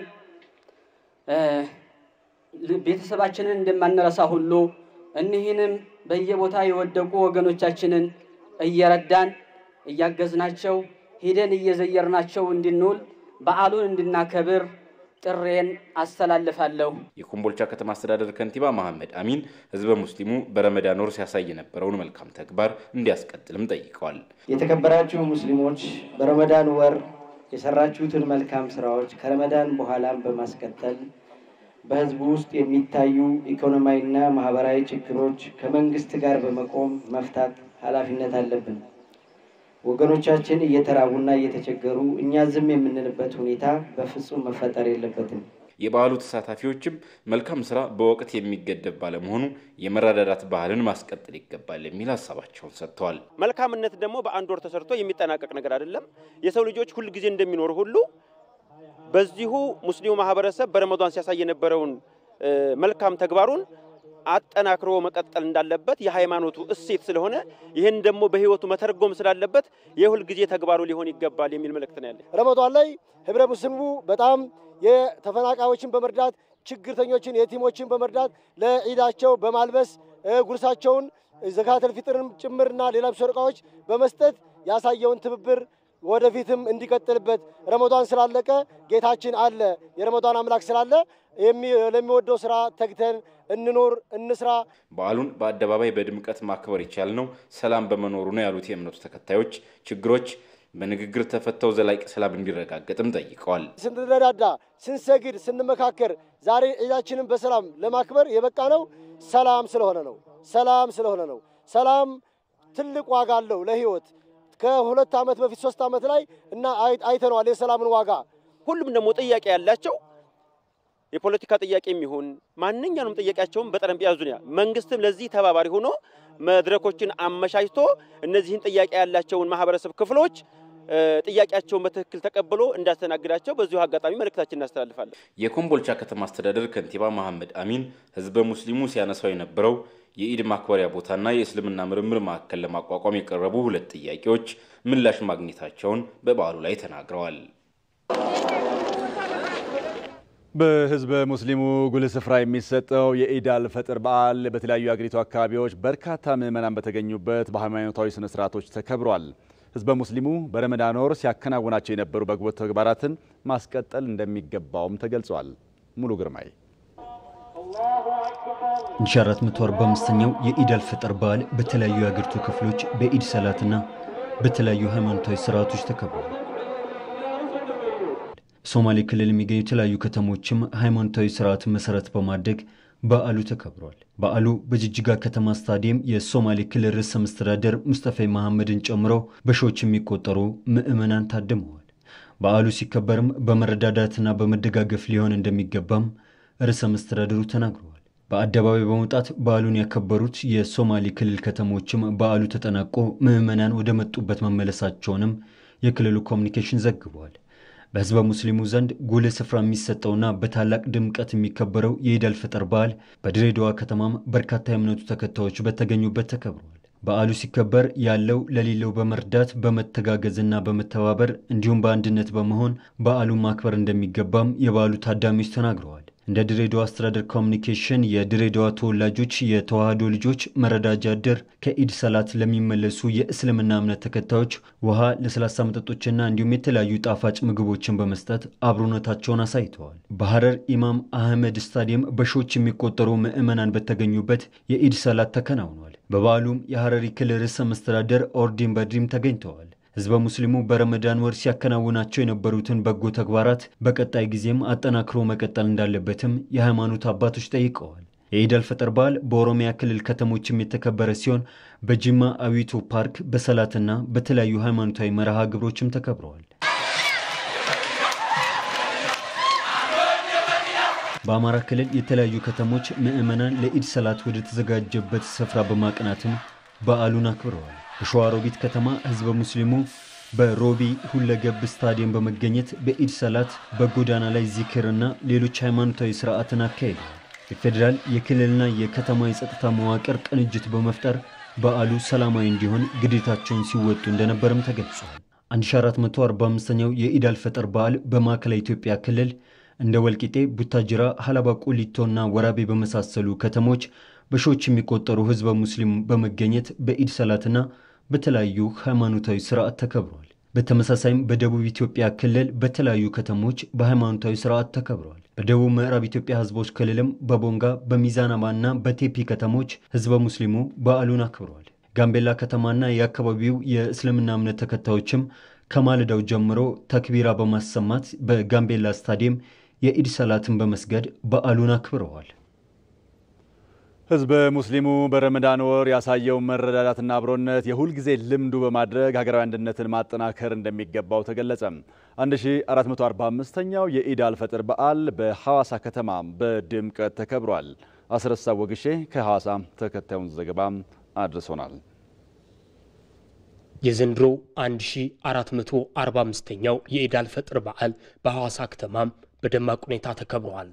ቤተሰባችንን እንደማንረሳ ሁሉ እኒህንም በየቦታ የወደቁ ወገኖቻችንን እየረዳን እያገዝናቸው ሂደን እየዘየርናቸው እንድንውል በዓሉን እንድናከብር ጥሬን አስተላልፋለሁ። የኮምቦልቻ ከተማ አስተዳደር ከንቲባ መሐመድ አሚን ህዝበ ሙስሊሙ በረመዳን ወር ሲያሳይ የነበረውን መልካም ተግባር እንዲያስቀጥልም ጠይቀዋል። የተከበራችሁ ሙስሊሞች በረመዳን ወር የሰራችሁትን መልካም ስራዎች ከረመዳን በኋላም በማስቀጠል በህዝቡ ውስጥ የሚታዩ ኢኮኖሚያዊና ማህበራዊ ችግሮች ከመንግስት ጋር በመቆም መፍታት ኃላፊነት አለብን። ወገኖቻችን እየተራቡና እየተቸገሩ እኛ ዝም የምንልበት ሁኔታ በፍጹም መፈጠር የለበትም። የበዓሉ ተሳታፊዎችም መልካም ስራ በወቅት የሚገደብ ባለመሆኑ የመረዳዳት ባህልን ማስቀጠል ይገባል የሚል ሀሳባቸውን ሰጥተዋል። መልካምነት ደግሞ በአንድ ወር ተሰርቶ የሚጠናቀቅ ነገር አይደለም። የሰው ልጆች ሁል ጊዜ እንደሚኖሩ ሁሉ በዚሁ ሙስሊሙ ማህበረሰብ በረመዷን ሲያሳይ የነበረውን መልካም ተግባሩን አጠናክሮ መቀጠል እንዳለበት የሃይማኖቱ እሴት ስለሆነ ይህን ደግሞ በህይወቱ መተርጎም ስላለበት የሁል ጊዜ ተግባሩ ሊሆን ይገባል የሚል መልእክት ነው ያለ። ረመዷን ላይ ህብረ ሙስሊሙ በጣም የተፈናቃዮችን በመርዳት ችግርተኞችን፣ የቲሞችን በመርዳት ለዒዳቸው በማልበስ ጉርሳቸውን ዘካተል ፊጥርንም ጭምርና ሌላም ሰደቃዎች በመስጠት ያሳየውን ትብብር ወደፊትም እንዲቀጥልበት ረመዷን ስላለቀ ጌታችን አለ የረመዷን አምላክ ስላለ ለሚወደው ስራ ተግተን እንኖር እንስራ። በዓሉን በአደባባይ በድምቀት ማክበር የቻልነው ሰላም በመኖሩ ነው ያሉት የእምነቱ ተከታዮች ችግሮች በንግግር ተፈተው ዘላቂ ሰላም እንዲረጋገጥም ጠይቀዋል። ስንረዳዳ፣ ስንሰግድ፣ ስንመካከር ዛሬ ዒዳችንን በሰላም ለማክበር የበቃ ነው ሰላም ስለሆነ ነው። ሰላም ስለሆነ ነው። ሰላም ትልቅ ዋጋ አለው ለህይወት ከሁለት ዓመት በፊት ሶስት ዓመት ላይ እና አይተነዋል የሰላምን ዋጋ። ሁሉም ደግሞ ጥያቄ ያላቸው የፖለቲካ ጥያቄ የሚሆን ማንኛውንም ጥያቄያቸውን በጠረጴዛ ዙሪያ መንግስትም ለዚህ ተባባሪ ሆኖ መድረኮችን አመቻችቶ እነዚህን ጥያቄ ያላቸውን ማህበረሰብ ክፍሎች ጥያቄያቸውን በትክክል ተቀብሎ እንዳስተናግዳቸው በዚሁ አጋጣሚ መልእክታችን እናስተላልፋለን። የኮምቦልቻ ከተማ አስተዳደር ከንቲባ መሐመድ አሚን ህዝበ ሙስሊሙ ሲያነሳው የነበረው የኢድ ማክበሪያ ቦታና የእስልምና ምርምር ማዕከል ለማቋቋም የቀረቡ ሁለት ጥያቄዎች ምላሽ ማግኘታቸውን በበዓሉ ላይ ተናግረዋል። በህዝበ ሙስሊሙ ጉልህ ስፍራ የሚሰጠው የኢድ አልፈጥር በዓል በተለያዩ የአገሪቱ አካባቢዎች በርካታ ምዕመናን በተገኙበት በሃይማኖታዊ ስነ ስርዓቶች ተከብሯል። ህዝበ ሙስሊሙ በረመዳን ወር ሲያከናውናቸው የነበሩ በጎ ተግባራትን ማስቀጠል እንደሚገባውም ተገልጿል። ሙሉ ግርማይ 1445ኛው የኢድ አልፈጥር በዓል በተለያዩ የአገሪቱ ክፍሎች በኢድ ሰላትና በተለያዩ ሃይማኖታዊ ስርዓቶች ተከብሯል። ሶማሌ ክልል የሚገኙ የተለያዩ ከተሞችም ሃይማኖታዊ ስርዓትን መሰረት በማድረግ በዓሉ ተከብሯል። በዓሉ በጅጅጋ ከተማ ስታዲየም የሶማሌ ክልል ርዕሰ መስተዳደር ሙስጠፌ መሐመድን ጨምሮ በሺዎች የሚቆጠሩ ምዕመናን ታድመዋል። በዓሉ ሲከበርም በመረዳዳትና በመደጋገፍ ሊሆን እንደሚገባም ርዕሰ መስተዳድሩ ተናግረዋል። በአደባባይ በመውጣት በዓሉን ያከበሩት የሶማሌ ክልል ከተሞችም በዓሉ ተጠናቆ ምዕመናን ወደ መጡበት መመለሳቸውንም የክልሉ ኮሚኒኬሽን ዘግቧል። በህዝበ ሙስሊሙ ዘንድ ጉልህ ስፍራ የሚሰጠውና በታላቅ ድምቀት የሚከበረው የኢድ አልፈጥር በዓል በድሬዳዋ ከተማም በርካታ የእምነቱ ተከታዮች በተገኙበት ተከብሯል። በዓሉ ሲከበር ያለው ለሌለው በመርዳት በመተጋገዝና በመተባበር እንዲሁም በአንድነት በመሆን በዓሉን ማክበር እንደሚገባም የበዓሉ ታዳሚዎች ተናግረዋል። እንደ ድሬዳዋ አስተዳደር ኮሚኒኬሽን የድሬዳዋ ተወላጆች የተዋህዶ ልጆች መረዳጃ እድር ከኢድ ሰላት ለሚመለሱ የእስልምና እምነት ተከታዮች ውሃ፣ ለስላሳ መጠጦችና እንዲሁም የተለያዩ ጣፋጭ ምግቦችን በመስጠት አብሮነታቸውን አሳይተዋል። በሐረር ኢማም አህመድ ስታዲየም በሺዎች የሚቆጠሩ ምዕመናን በተገኙበት የኢድ ሰላት ተከናውኗል። በበዓሉም የሐረሪ ክልል ርዕሰ መስተዳደር ኦርዲን በድሪም ተገኝተዋል። ህዝበ ሙስሊሙ በረመዳን ወር ሲያከናውናቸው የነበሩትን በጎ ተግባራት በቀጣይ ጊዜም አጠናክሮ መቀጠል እንዳለበትም የሃይማኖት አባቶች ጠይቀዋል። የኢድ አልፈጥር በዓል በኦሮሚያ ክልል ከተሞችም የተከበረ ሲሆን በጅማ አዊቶ ፓርክ በሰላትና በተለያዩ ሃይማኖታዊ መርሃ ግብሮችም ተከብረዋል። በአማራ ክልል የተለያዩ ከተሞች ምዕመናን ለኢድ ሰላት ወደ ተዘጋጀበት ስፍራ በማቅናትም በዓሉን አክብረዋል። በሸዋሮቢት ከተማ ህዝበ ሙስሊሙ በሮቢ ሁለገብ ስታዲየም በመገኘት በኢድ ሰላት በጎዳና ላይ ዚክርና ሌሎች ሃይማኖታዊ ስርዓትን አካሂደዋል። የፌዴራል የክልልና የከተማ የጸጥታ መዋቅር ቅንጅት በመፍጠር በዓሉ ሰላማዊ እንዲሆን ግዴታቸውን ሲወጡ እንደነበርም ተገልጿል። 1445ኛው የኢድ አልፈጥር በዓል በማዕከላዊ ኢትዮጵያ ክልል እንደ ወልቂጤ፣ ቡታጅራ፣ ሀላባ ቆሊቶና ወራቤ በመሳሰሉ ከተሞች በሺዎች የሚቆጠሩ ህዝበ ሙስሊም በመገኘት በኢድ ሰላትና በተለያዩ ሃይማኖታዊ ስርዓት ተከብሯል። በተመሳሳይም በደቡብ ኢትዮጵያ ክልል በተለያዩ ከተሞች በሃይማኖታዊ ስርዓት ተከብረዋል። በደቡብ ምዕራብ ኢትዮጵያ ህዝቦች ክልልም በቦንጋ በሚዛናማና በቴፒ ከተሞች ህዝበ ሙስሊሙ በዓሉን አክብረዋል። ጋምቤላ ከተማና የአካባቢው የእስልምና እምነት ተከታዮችም ከማለዳው ጀምሮ ተክቢራ በማሰማት በጋምቤላ ስታዲየም የኢድ ሰላትን በመስገድ በዓሉን አክብረዋል። ህዝበ ሙስሊሙ በረመዳን ወር ያሳየው መረዳዳትና አብሮነት የሁልጊዜ ልምዱ በማድረግ ሀገራዊ አንድነትን ማጠናከር እንደሚገባው ተገለጸ። 1445ኛው የኢድ አልፈጥር በዓል በሐዋሳ ከተማ በድምቀት ተከብሯል። አስረሳ ወግሼ ከሐዋሳ ተከታዩን ዘገባ አድርሶናል። የዘንድሮው 1445ኛው የኢድ አልፈጥር በዓል በሐዋሳ ከተማም በደማቅ ሁኔታ ተከብሯል።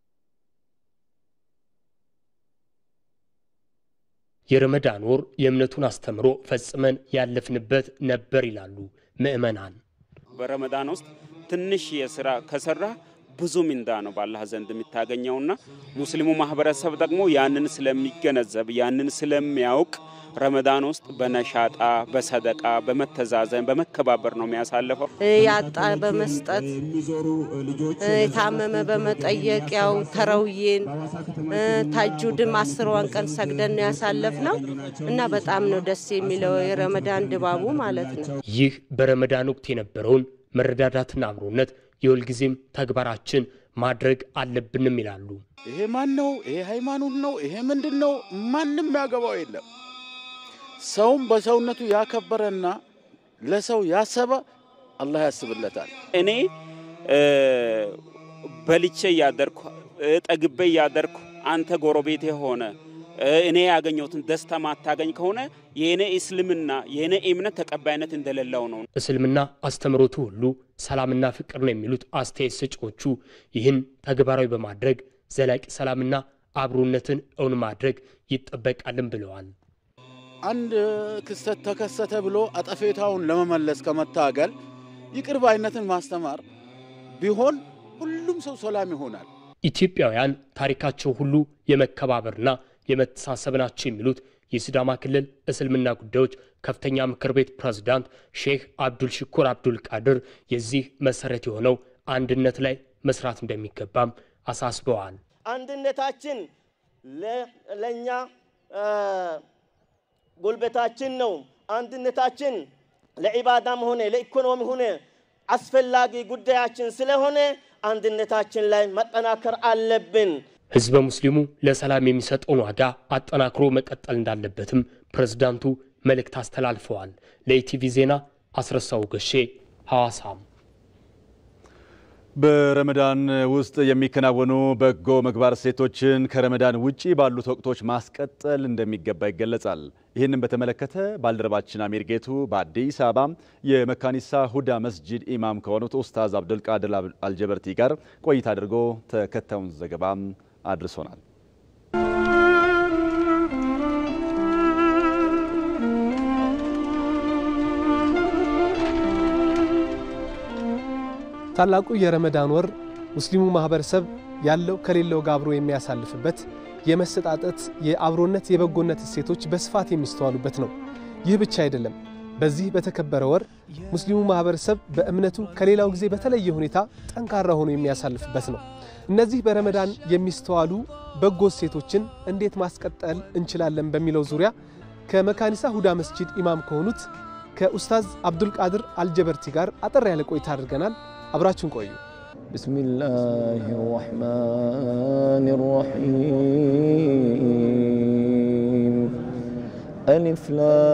የረመዳን ወር የእምነቱን አስተምሮ ፈጽመን ያለፍንበት ነበር ይላሉ ምዕመናን። በረመዳን ውስጥ ትንሽ የስራ ከሰራ ብዙ ሚንዳ ነው በአላህ ዘንድ የሚታገኘውና ሙስሊሙ ማህበረሰብ ደግሞ ያንን ስለሚገነዘብ ያንን ስለሚያውቅ ረመዳን ውስጥ በነሻጣ በሰደቃ በመተዛዘን በመከባበር ነው የሚያሳልፈው። ያጣ በመስጠት የታመመ በመጠየቅ ያው ተረውዬን ታጁድም አስሯን ቀን ሰግደን ነው ያሳለፍ ነው እና በጣም ነው ደስ የሚለው የረመዳን ድባቡ ማለት ነው። ይህ በረመዳን ወቅት የነበረውን መረዳዳትና አብሮነት የሁልጊዜም ተግባራችን ማድረግ አለብንም ይላሉ። ይሄ ማን ነው? ይሄ ሃይማኖት ነው? ይሄ ምንድን ነው? ማንም ያገባው የለም። ሰውም በሰውነቱ ያከበረና ለሰው ያሰበ አላህ ያስብለታል። እኔ በልቼ እያደርኩ ጠግቤ እያደርኩ አንተ ጎረቤቴ ሆነ እኔ ያገኘሁትን ደስታ ማታገኝ ከሆነ የኔ እስልምና የኔ እምነት ተቀባይነት እንደሌለው ነው። እስልምና አስተምሮቱ ሁሉ ሰላምና ፍቅር ነው የሚሉት አስተያየት ሰጪዎቹ ይህን ተግባራዊ በማድረግ ዘላቂ ሰላምና አብሮነትን እውን ማድረግ ይጠበቃልን ብለዋል። አንድ ክስተት ተከሰተ ብሎ አጠፌታውን ለመመለስ ከመታገል ይቅር ባይነትን ማስተማር ቢሆን ሁሉም ሰው ሰላም ይሆናል። ኢትዮጵያውያን ታሪካቸው ሁሉ የመከባበርና የመተሳሰብ ናቸው የሚሉት የሲዳማ ክልል እስልምና ጉዳዮች ከፍተኛ ምክር ቤት ፕሬዝዳንት ሼህ አብዱል ሽኩር አብዱል ቃድር የዚህ መሰረት የሆነው አንድነት ላይ መስራት እንደሚገባም አሳስበዋል። አንድነታችን ለእኛ ጉልበታችን ነው። አንድነታችን ለዒባዳም ሆነ ለኢኮኖሚ ሆነ አስፈላጊ ጉዳያችን ስለሆነ አንድነታችን ላይ መጠናከር አለብን። ህዝበ ሙስሊሙ ለሰላም የሚሰጠውን ዋጋ አጠናክሮ መቀጠል እንዳለበትም ፕሬዝዳንቱ መልእክት አስተላልፈዋል። ለኢቲቪ ዜና አስረሳው ገሼ ሐዋሳም በረመዳን ውስጥ የሚከናወኑ በጎ ምግባር እሴቶችን ከረመዳን ውጪ ባሉት ወቅቶች ማስቀጠል እንደሚገባ ይገለጻል። ይህንን በተመለከተ ባልደረባችን አሚር ጌቱ በአዲስ አበባ የመካኒሳ ሁዳ መስጂድ ኢማም ከሆኑት ኡስታዝ አብዱልቃድር አልጀበርቲ ጋር ቆይታ አድርጎ ተከታዩን ዘገባ አድርሶናል። ታላቁ የረመዳን ወር ሙስሊሙ ማህበረሰብ ያለው ከሌለው ጋር አብሮ የሚያሳልፍበት የመሰጣጠት፣ የአብሮነት፣ የበጎነት እሴቶች በስፋት የሚስተዋሉበት ነው። ይህ ብቻ አይደለም። በዚህ በተከበረ ወር ሙስሊሙ ማህበረሰብ በእምነቱ ከሌላው ጊዜ በተለየ ሁኔታ ጠንካራ ሆኖ የሚያሳልፍበት ነው። እነዚህ በረመዳን የሚስተዋሉ በጎ እሴቶችን እንዴት ማስቀጠል እንችላለን በሚለው ዙሪያ ከመካኒሳ ሁዳ መስጂድ ኢማም ከሆኑት ከኡስታዝ አብዱልቃድር አልጀበርቲ ጋር አጠር ያለ ቆይታ አድርገናል። አብራችሁን ቆዩ። ቢስሚላህ ራሕማን ራሒም አሊፍ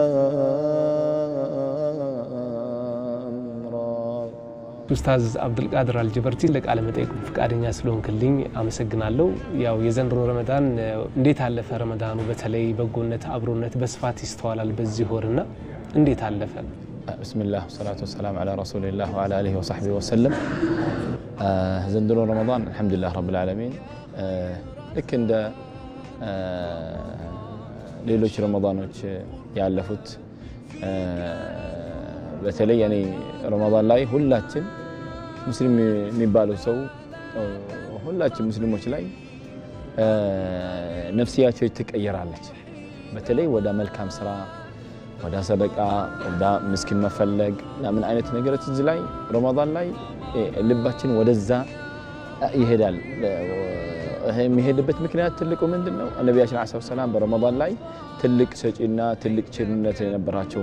ላም ራ ኡስታዝ አብዱልቃድር አልጀበርቲ ለቃለ መጠይቁ ፈቃደኛ ስለሆንክልኝ አመሰግናለሁ። ያው የዘንድሮ ረመዳን እንዴት አለፈ? ረመዳኑ በተለይ በጎነት፣ አብሮነት በስፋት ይስተዋላል በዚህ ወርና እንዴት አለፈ? ብስሚላህ ወሰላቱ ወሰላም ዓላ ረሱሊላህ ወዓላ አሊሂ ወሰሕቢሂ ወሰለም። ዘንድሮ ረመዳን አልሐምዱሊላህ ረብል ዓለሚን ልክ እንደ ሌሎች ረመዳኖች ያለፉት በተለይ እኔ ረመዳን ላይ ሁላችን ሙስሊም የሚባለው ሰው ሁላችን ሙስሊሞች ላይ ነፍስያቸው ትቀየራለች። በተለይ ወደ መልካም ስራ ወደ ሰደቃ ወደ ምስኪን መፈለግ ምን አይነት ነገሮች እዚህ ላይ ረመዳን ላይ ልባችን ወደዛ ይሄዳል። ይሄ የሚሄድበት ምክንያት ትልቁ ምንድን ነው? ነቢያችን ዐለይሂ ሰላም በረመዳን ላይ ትልቅ ሰጪና ትልቅ ቸርነት የነበራቸው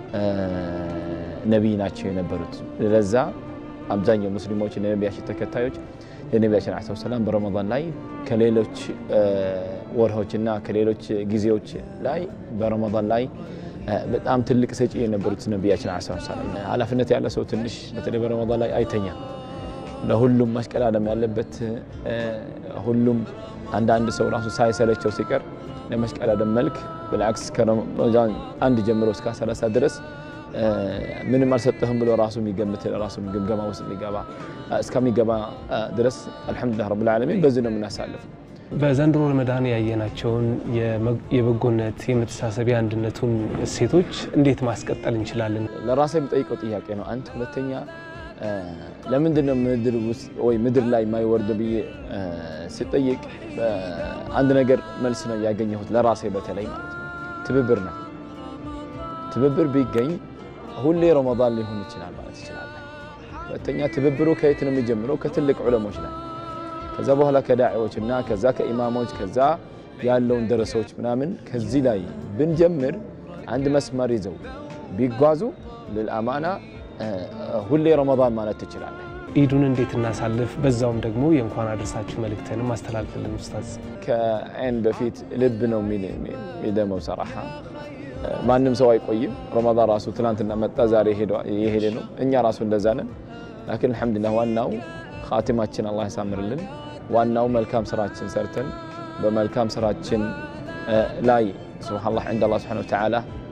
ነቢይ ናቸው የነበሩት። ለዛ አብዛኛው ሙስሊሞች የነቢያችን ተከታዮች የነቢያችን ዐለይሂ ሰላም በረመዳን ላይ ከሌሎች ወርሆችና ከሌሎች ጊዜዎች ላይ በረመዳን ላይ በጣም ትልቅ ሰጪ የነበሩት ነቢያችን ዐለይሂ ሰላም። ኃላፊነት ያለ ሰው ትንሽ በተለይ በረመዳን ላይ አይተኛም። ለሁሉም ማሽቀዳደም ያለበት ሁሉም አንዳንድ ሰው ራሱ ሳይሰለቸው ሲቀር ለማሽቀዳደም መልክ ብልዓክስ ከረመዳን አንድ ጀምሮ እስከ ሰላሳ ድረስ ምንም አልሰጠህም ብሎ ራሱ የሚገምት ራሱ ግምገማ ውስጥ ሊገባ እስከሚገባ ድረስ አልሐምዱሊላህ ረብል ዓለሚን በዚህ ነው የምናሳልፍ። በዘንድሮ ረመዳን ያየናቸውን የበጎነት፣ የመተሳሰብ፣ የአንድነቱን እሴቶች እንዴት ማስቀጠል እንችላለን? ለራሴ የሚጠይቀው ጥያቄ ነው። አንድ ሁለተኛ ለምንድን ነው ምድር ውስጥ ወይ ምድር ላይ የማይወርድ ብዬ ስጠይቅ አንድ ነገር መልስ ነው ያገኘሁት ለራሴ በተለይ ማለት ነው ትብብር ነው። ትብብር ቢገኝ ሁሌ ረመዳን ሊሆን ይችላል ማለት ይችላል። ሁለተኛ ትብብሩ ከየት ነው የሚጀምረው? ከትልቅ ዑለሞች ላይ ከዛ በኋላ ከዳዒዎች እና ከዛ ከኢማሞች ከዛ ያለውን ደረሰዎች ምናምን ከዚህ ላይ ብንጀምር አንድ መስመር ይዘው ቢጓዙ ልልአማና ሁሌ ረመዳን ማለት ትችላለህ። ኢዱን እንዴት እናሳልፍ? በዛውም ደግሞ የእንኳን አደረሳችሁ መልእክትንም አስተላልፍልን ኡስታዝ። ከዐይን በፊት ልብ ነው የሚደመው። ሰራሓ ማንም ሰው አይቆይም። ረመዳን ራሱ ትናንትና መጣ ዛሬ የሄደ ነው። እኛ ራሱ እንደዛ ነን። ላኪን አልሐምዱሊላህ ዋናው ኻቲማችን አላህ ያሳምርልን። ዋናው መልካም ስራችን ሰርተን በመልካም ስራችን ላይ ሱብሓነላህ ዐንደ አላህ ሱብሓነሁ ወተዓላ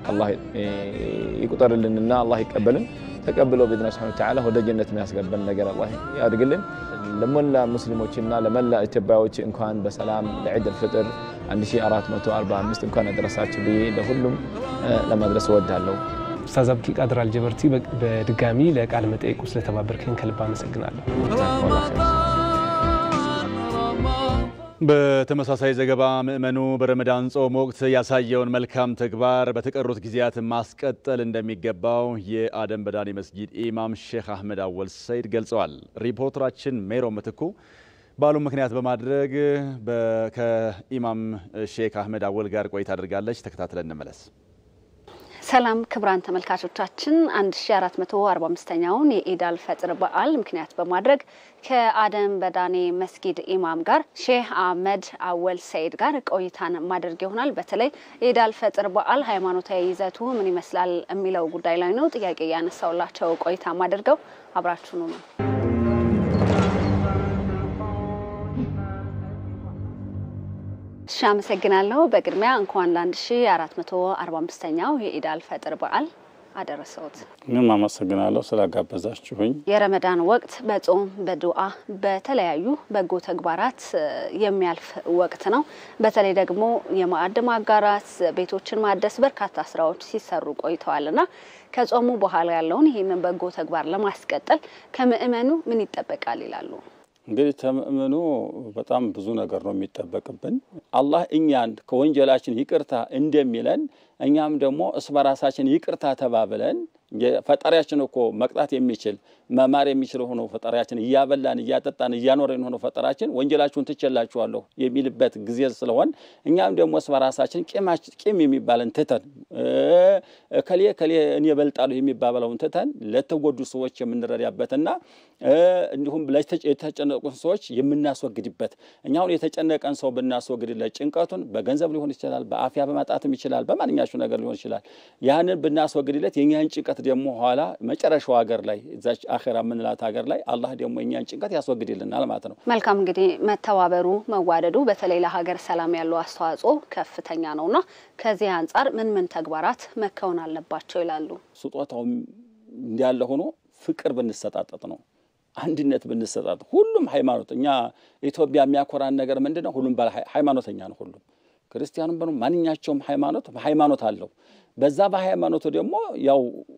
አላህ ይቁጠርልንና አላህ ይቀበልን ተቀብሎ ቢድና ስብሐነ ወተዓላ ወደ ጀነት የሚያስገባን ነገር አላህ ያድርግልን። ለመላ ሙስሊሞችና ለመላ ኢትዮጵያዎች እንኳን በሰላም ለዒድ አልፍጥር 1445 እንኳን አደረሳችሁ ብዬ ለሁሉም ለማድረስ እወዳለሁ። ኡስታዝ አብዲ ቃድር አልጀበርቲ በድጋሚ ለቃለ መጠይቁ ስለተባበርከን ከልብ አመሰግናለሁ። በተመሳሳይ ዘገባ ምዕመኑ በረመዳን ጾም ወቅት ያሳየውን መልካም ተግባር በተቀሩት ጊዜያት ማስቀጠል እንደሚገባው የአደም በዳኒ መስጊድ ኢማም ሼክ አህመድ አወል ሰይድ ገልጸዋል። ሪፖርተራችን ሜሮ ምትኩ በዓሉን ምክንያት በማድረግ ከኢማም ሼክ አህመድ አወል ጋር ቆይታ አድርጋለች። ተከታትለን እንመለስ። ሰላም ክቡራን ተመልካቾቻችን 1445ኛውን የኢድ አልፈጥር በዓል ምክንያት በማድረግ ከአደም በዳኔ መስጊድ ኢማም ጋር ሼህ አህመድ አወል ሰይድ ጋር ቆይታን ማድረግ ይሆናል። በተለይ የኢድ አልፈጥር በዓል ሃይማኖታዊ ይዘቱ ምን ይመስላል የሚለው ጉዳይ ላይ ነው ጥያቄ ያነሳውላቸው ቆይታ ማድርገው አብራችሁኑ ነው። እሺ፣ አመሰግናለሁ። በቅድሚያ እንኳን ለ1445ኛው የኢድ አልፈጥር በዓል አደረሰውት። እኔም አመሰግናለሁ ስላጋበዛችሁኝ። የረመዳን ወቅት በጾም በዱዓ በተለያዩ በጎ ተግባራት የሚያልፍ ወቅት ነው። በተለይ ደግሞ የማዕድ ማጋራት፣ ቤቶችን ማደስ በርካታ ስራዎች ሲሰሩ ቆይተዋል እና ከጾሙ በኋላ ያለውን ይህንን በጎ ተግባር ለማስቀጠል ከምእመኑ ምን ይጠበቃል ይላሉ? እንግዲህ ከምእመኑ በጣም ብዙ ነገር ነው የሚጠበቅብን። አላህ እኛን ከወንጀላችን ይቅርታ እንደሚለን እኛም ደግሞ እስ በራሳችን ይቅርታ ተባብለን ፈጣሪያችን እኮ መቅጣት የሚችል መማር የሚችል ሆኖ ፈጣሪያችን እያበላን እያጠጣን እያኖረን ሆኖ ፈጣሪያችን ወንጀላችሁን ትቼላችኋለሁ የሚልበት ጊዜ ስለሆን እኛም ደግሞ እስ በራሳችን ቂም የሚባለን ትተን ከሌ ከሌ እኔ እበልጣለሁ የሚባበለውን ትተን ለተጎዱ ሰዎች የምንረዳበትና እንዲሁም የተጨነቁን ሰዎች የምናስወግድበት እኛ አሁን የተጨነቀን ሰው ብናስወግድለት ጭንቀቱን በገንዘብ ሊሆን ይችላል፣ በአፍያ በማጣትም ይችላል፣ በማንኛቸው ነገር ሊሆን ይችላል። ያንን ብናስወግድለት የእኛን ጭንቀት ደግሞ ኋላ መጨረሻው ሀገር ላይ እዛች አኼራ የምንላት ሀገር ላይ አላህ ደግሞ የእኛን ጭንቀት ያስወግድልናል ማለት ነው። መልካም እንግዲህ መተባበሩ፣ መዋደዱ በተለይ ለሀገር ሰላም ያለው አስተዋጽኦ ከፍተኛ ነውና ከዚህ አንጻር ምን ምን ተግባራት መከወን አለባቸው ይላሉ? ስጦታው እንዳለ ሆኖ ፍቅር ብንሰጣጠጥ ነው አንድነት ብንሰጣጥ ሁሉም ሃይማኖት እኛ ኢትዮጵያ የሚያኮራን ነገር ምንድን ነው? ሁሉም ሃይማኖተኛ ነው። ሁሉም ክርስቲያኑም በ ማንኛቸውም ሃይማኖት ሃይማኖት አለው። በዛ በሃይማኖቱ ደግሞ ያው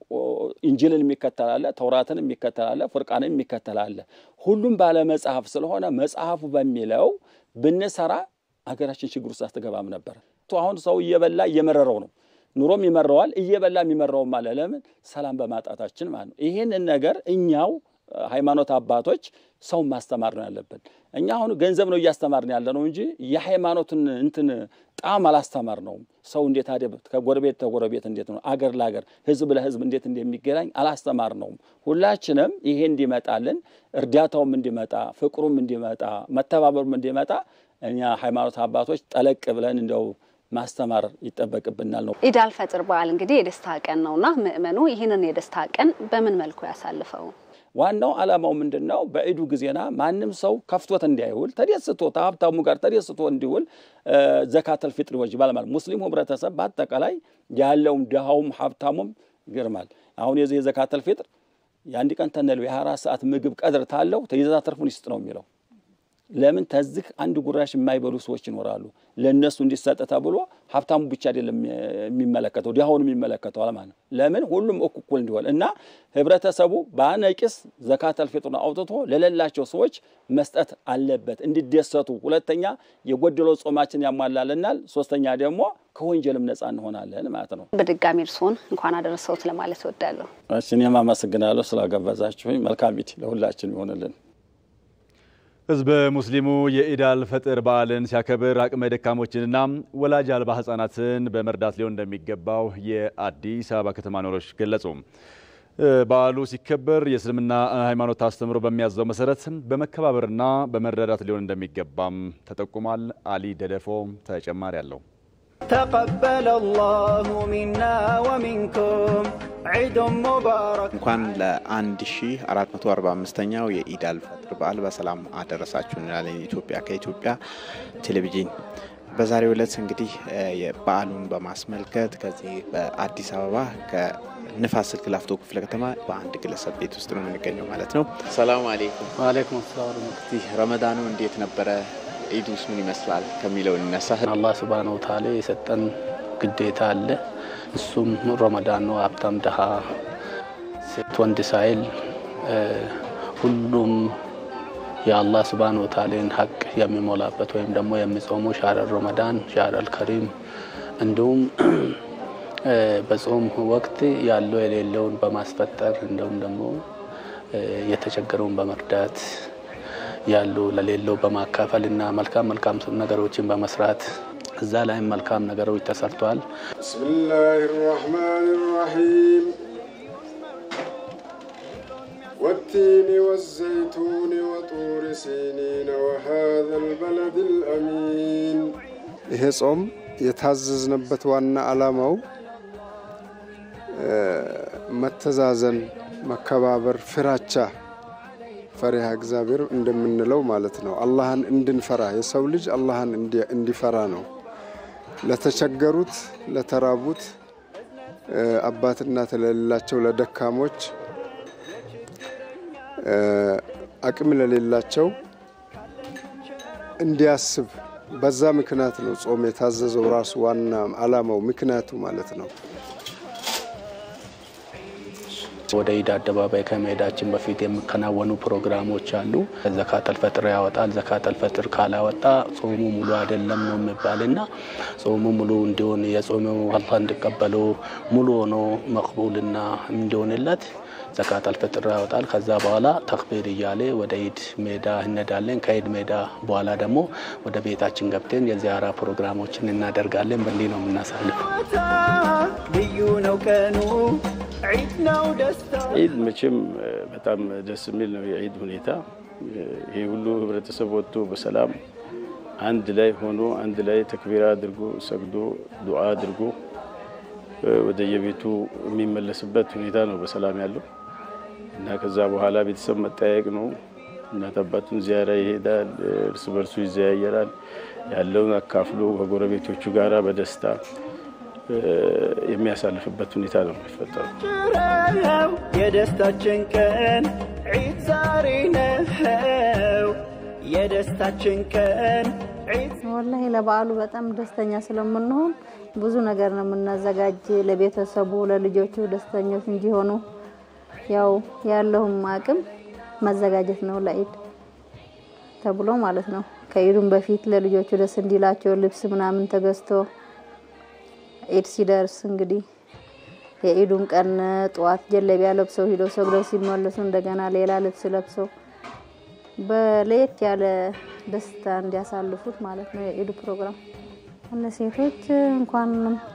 ኢንጅልን የሚከተላለ ተውራትን የሚከተላለ ፉርቃንን የሚከተላለ ሁሉም ባለ መጽሐፍ ስለሆነ መጽሐፉ በሚለው ብንሰራ ሀገራችን ችግር ውስጥ አትገባም ነበር። አሁን ሰው እየበላ እየመረረው ነው ኑሮም ይመረዋል፣ እየበላ የሚመረውም አለ። ለምን ሰላም በማጣታችን ማለት ነው። ይህንን ነገር እኛው ሃይማኖት አባቶች ሰውን ማስተማር ነው ያለብን። እኛ አሁን ገንዘብ ነው እያስተማርን ያለ ነው እንጂ የሃይማኖትን እንትን ጣም አላስተማር ነውም። ሰው እንዴት አደ ከጎረቤት ተጎረቤት እንዴት ነው አገር ለአገር ህዝብ ለህዝብ እንዴት እንደሚገናኝ አላስተማር ነውም። ሁላችንም ይሄ እንዲመጣልን እርዳታውም እንዲመጣ ፍቅሩም እንዲመጣ መተባበሩም እንዲመጣ እኛ ሃይማኖት አባቶች ጠለቅ ብለን እንደው ማስተማር ይጠበቅብናል ነው። ኢድ አልፈጥር በዓል እንግዲህ የደስታ ቀን ነውና ምእመኑ ይህንን የደስታ ቀን በምን መልኩ ያሳልፈው? ዋናው ዓላማው ምንድን ነው? በዒዱ ጊዜና ማንም ሰው ከፍቶት እንዳይውል ተደስቶ ከሀብታሙ ጋር ተደስቶ እንዲውል ዘካተል ፊጥር ይወጅባል ማለት ሙስሊሙ ህብረተሰብ በአጠቃላይ ያለውም ድሃውም ሀብታሙም ይገርማል። አሁን የዚህ የዘካተል ፊጥር የአንድ ቀን ተነለው የሀያ አራት ሰዓት ምግብ ቀድር ታለው ተይዛ ተርፉን ይስጥ ነው የሚለው ለምን ተዝህ አንድ ጉራሽ የማይበሉ ሰዎች ይኖራሉ። ለእነሱ እንዲሰጥ ተብሎ ሀብታሙ ብቻ አይደለም የሚመለከተው ድሃውን የሚመለከተው ማለት ነው። ለምን ሁሉም እኩል እንዲሆን እና ህብረተሰቡ በአነቂስ ዘካተል ፊጥሩን አውጥቶ ለሌላቸው ሰዎች መስጠት አለበት እንዲደሰቱ። ሁለተኛ የጎደለው ጾማችን ያሟላልናል። ሶስተኛ ደግሞ ከወንጀልም ነጻ እንሆናለን ማለት ነው። በድጋሚ እርስዎን እንኳን አደረሰውት ለማለት እወዳለሁ። እሺ እኔም አመሰግናለሁ ስላጋበዛችሁኝ። መልካም ኢድ ለሁላችን ይሆንልን። ህዝበ ሙስሊሙ የኢድ አልፈጥር በዓልን ሲያከብር አቅመ ደካሞችንና ወላጅ አልባ ህጻናትን በመርዳት ሊሆን እንደሚገባው የአዲስ አበባ ከተማ ነዋሪዎች ገለጹ። በዓሉ ሲከበር የእስልምና ሃይማኖት አስተምሮ በሚያዘው መሰረት በመከባበርና በመረዳት ሊሆን እንደሚገባም ተጠቁሟል። አሊ ደደፎ ተጨማሪ አለው። ተቀበለ አላሁ ሚና ወሚንኩም ዒድ ሙባረክ። እንኳን ለ1445ኛው የኢድ አልፈጥር በዓል በሰላም አደረሳችሁ እንላለን። ኢትዮጵያ ከኢትዮጵያ ቴሌቪዥን በዛሬው ዕለት እንግዲህ በዓሉን በማስመልከት ከዚህ በአዲስ አበባ ከንፋስ ስልክ ላፍቶ ክፍለ ከተማ በአንድ ግለሰብ ቤት ውስጥ ነው የምንገኘው ማለት ነው። ሰላም አሌይኩም። ዋሌይኩም ሰላም እንግዲህ ረመዳኑ እንዴት ነበረ? ኢዱስ ምን ይመስላል ከሚለው እንነሳ። አላህ ሱብሃነ ወተዓላ የሰጠን ግዴታ አለ። እሱም ረመዳን ነው። ሀብታም ድሃ፣ ሴት ወንድ ሳይል ሁሉም የአላህ ሱብሃነ ወተዓላን ሀቅ የሚሞላበት ወይም ደግሞ የሚጾሙ ሻረል ረመዳን ሻረል ከሪም እንዲሁም በጾም ወቅት ያለው የሌለውን በማስፈጠር እንዲሁም ደግሞ የተቸገረውን በመርዳት ያሉ ለሌለው በማካፈል እና መልካም መልካም ነገሮችን በመስራት እዛ ላይም መልካም ነገሮች ተሰርተዋል። ብስሚላህ ራህማን ራሒም والتين والزيتون وطور سينين وهذا البلد الأمين ይሄ ጾም የታዘዝንበት ዋና ዓላማው መተዛዘን፣ መከባበር፣ ፍራቻ ፈሪሃ እግዚአብሔር እንደምንለው ማለት ነው። አላህን እንድንፈራ የሰው ልጅ አላህን እንዲፈራ ነው። ለተቸገሩት፣ ለተራቡት፣ አባት እናት ለሌላቸው፣ ለደካሞች፣ አቅም ለሌላቸው እንዲያስብ በዛ ምክንያት ነው ጾም የታዘዘው ራሱ ዋና ዓላማው ምክንያቱ ማለት ነው። ወደ ኢድ አደባባይ ከመሄዳችን በፊት የሚከናወኑ ፕሮግራሞች አሉ። ዘካተል ፈጥር ያወጣል። ዘካተል ፈጥር ካላወጣ ጾሙ ሙሉ አይደለም ነው የሚባልና ጾሙ ሙሉ እንዲሆን የጾመው አላህ እንዲቀበለው ሙሉ ሆኖ መቅቡልና እንዲሆንለት ዘካተል ፈጥር ያወጣል። ከዛ በኋላ ተክቢር እያለ ወደ ኢድ ሜዳ እንሄዳለን። ከኢድ ሜዳ በኋላ ደግሞ ወደ ቤታችን ገብተን የዚያራ ፕሮግራሞችን እናደርጋለን። በእንዲህ ነው የምናሳልፈው። ልዩ ነው ቀኑ ዒድ ነው ደስታ ዒድ መቼም በጣም ደስ የሚል ነው። የዒድ ሁኔታ ይሄ ሁሉ ህብረተሰብ ወጥቶ በሰላም አንድ ላይ ሆኖ አንድ ላይ ተክቢራ አድርጎ ሰግዶ ዱዓ አድርጎ ወደ የቤቱ የሚመለስበት ሁኔታ ነው በሰላም ያለው እና ከዛ በኋላ ቤተሰብ መጠያየቅ ነው። እናት አባቱን ዚያራ ይሄዳል፣ እርስ በርሱ ይዘያየራል። ያለውን አካፍሎ ከጎረቤቶቹ ጋራ በደስታ የሚያሳልፍበት ሁኔታ ነው የሚፈጠረው። ጭረው የደስታችን ቀን ዒድ ዛሬ ነው የደስታችን ቀን ዒድ ወላሂ ለበዓሉ በጣም ደስተኛ ስለምንሆን ብዙ ነገር ነው የምናዘጋጅ ለቤተሰቡ ለልጆቹ ደስተኞች እንዲሆኑ ያው ያለውም አቅም መዘጋጀት ነው ለኢድ ተብሎ ማለት ነው። ከኢዱም በፊት ለልጆቹ ደስ እንዲላቸው ልብስ ምናምን ተገዝቶ ኢድ ሲደርስ እንግዲህ የኢዱን ቀን ጠዋት ጀለቢያ ለብሰው ሂደው ሰግደው ሲመለሱ እንደገና ሌላ ልብስ ለብሰው በለየት ያለ ደስታ እንዲያሳልፉት ማለት ነው የኢዱ ፕሮግራም። ለሴቶች እንኳን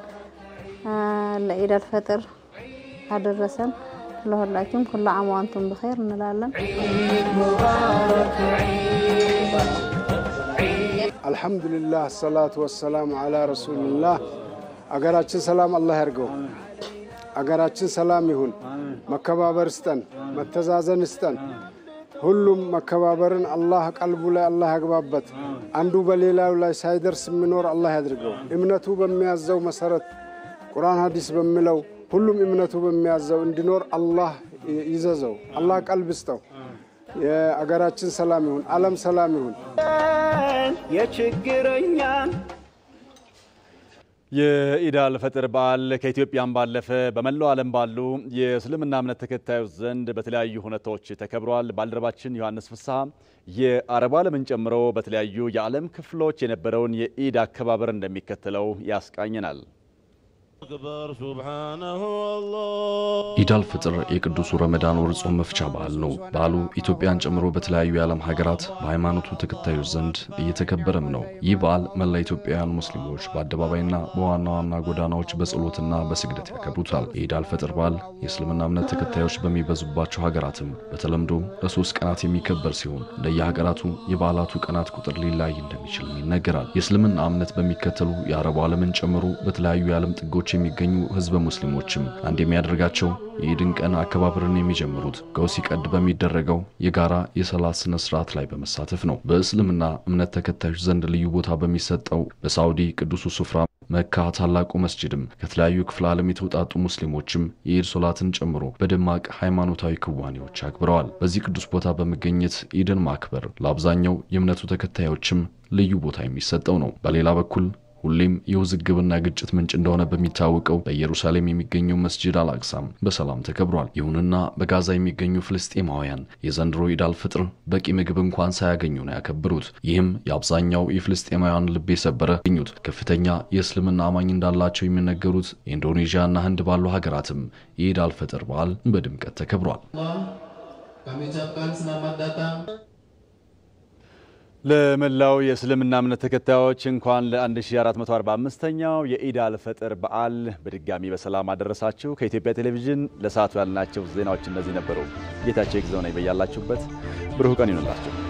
ለኢድ አልፈጥር አደረሰን። ለሁላችሁም ኩሉ ዓም ወአንቱም ብኸይር እንላለን። አልሐምዱሊላህ ሰላቱ ወሰላሙ አላ ረሱልላህ። አገራችን ሰላም አላህ ያርገው። አገራችን ሰላም ይሁን። መከባበር ስጠን፣ መተዛዘን ስጠን። ሁሉም መከባበርን አላህ ቀልቡ ላይ አላህ ያግባበት። አንዱ በሌላው ላይ ሳይደርስ የሚኖር አላህ ያድርገው። እምነቱ በሚያዘው መሰረት ቁርአን ሀዲስ በሚለው ሁሉም እምነቱ በሚያዘው እንዲኖር አላህ ይዘዘው። አላህ ቀልብ ስጠው። የአገራችን ሰላም ይሁን፣ ዓለም ሰላም ይሁን። የችግረኛን የኢድ አልፈጥር በዓል ከኢትዮጵያም ባለፈ በመላው ዓለም ባሉ የእስልምና እምነት ተከታዮች ዘንድ በተለያዩ ሁነቶች ተከብሯል። ባልደረባችን ዮሐንስ ፍስሐ የአረብ ዓለምን ጨምሮ በተለያዩ የዓለም ክፍሎች የነበረውን የኢድ አከባበር እንደሚከተለው ያስቃኘናል። ኢድ አልፍጥር የቅዱሱ ረመዳን ወር ጾም መፍቻ በዓል ነው። በዓሉ ኢትዮጵያን ጨምሮ በተለያዩ የዓለም ሀገራት በሃይማኖቱ ተከታዮች ዘንድ እየተከበረም ነው። ይህ በዓል መላ ኢትዮጵያውያን ሙስሊሞች በአደባባይና በዋና ዋና ጎዳናዎች በጸሎትና በስግደት ያከብሩታል። የኢድ አልፈጥር በዓል የእስልምና እምነት ተከታዮች በሚበዙባቸው ሀገራትም በተለምዶ ለሶስት ቀናት የሚከበር ሲሆን እንደየሀገራቱ የበዓላቱ ቀናት ቁጥር ሊለያይ እንደሚችልም ይነገራል። የእስልምና እምነት በሚከተሉ የአረቡ ዓለምን ጨምሮ በተለያዩ የዓለም ጥጎች ከተሞች የሚገኙ ህዝበ ሙስሊሞችም አንድ የሚያደርጋቸው የኢድን ቀን አከባበርን የሚጀምሩት ገው ሲቀድ በሚደረገው የጋራ የሰላት ስነ ስርዓት ላይ በመሳተፍ ነው። በእስልምና እምነት ተከታዮች ዘንድ ልዩ ቦታ በሚሰጠው በሳውዲ ቅዱሱ ስፍራ መካ ታላቁ መስጅድም ከተለያዩ ክፍለ ዓለም የተውጣጡ ሙስሊሞችም የኢድ ሶላትን ጨምሮ በደማቅ ሃይማኖታዊ ክዋኔዎች አክብረዋል። በዚህ ቅዱስ ቦታ በመገኘት ኢድን ማክበር ለአብዛኛው የእምነቱ ተከታዮችም ልዩ ቦታ የሚሰጠው ነው። በሌላ በኩል ሁሌም የውዝግብና ግጭት ምንጭ እንደሆነ በሚታወቀው በኢየሩሳሌም የሚገኘው መስጂድ አልአቅሳም በሰላም ተከብሯል። ይሁንና በጋዛ የሚገኙ ፍልስጤማውያን የዘንድሮ ኢድ አልፍጥር በቂ ምግብ እንኳን ሳያገኙ ነው ያከብሩት። ይህም የአብዛኛው የፍልስጤማውያን ልብ የሰበረ ገኙት። ከፍተኛ የእስልምና አማኝ እንዳላቸው የሚነገሩት ኢንዶኔዥያና ህንድ ባሉ ሀገራትም የኢድ አልፈጥር በዓል በድምቀት ተከብሯል። ለመላው የእስልምና እምነት ተከታዮች እንኳን ለ1445ኛው የኢድ አልፈጥር በዓል በድጋሚ በሰላም አደረሳችሁ። ከኢትዮጵያ ቴሌቪዥን ለሰዓቱ ያልናቸው ዜናዎች እነዚህ ነበሩ። ጌታቸው ይግዘው ነኝ። በያላችሁበት ብሩህ ቀን ይሁንላችሁ።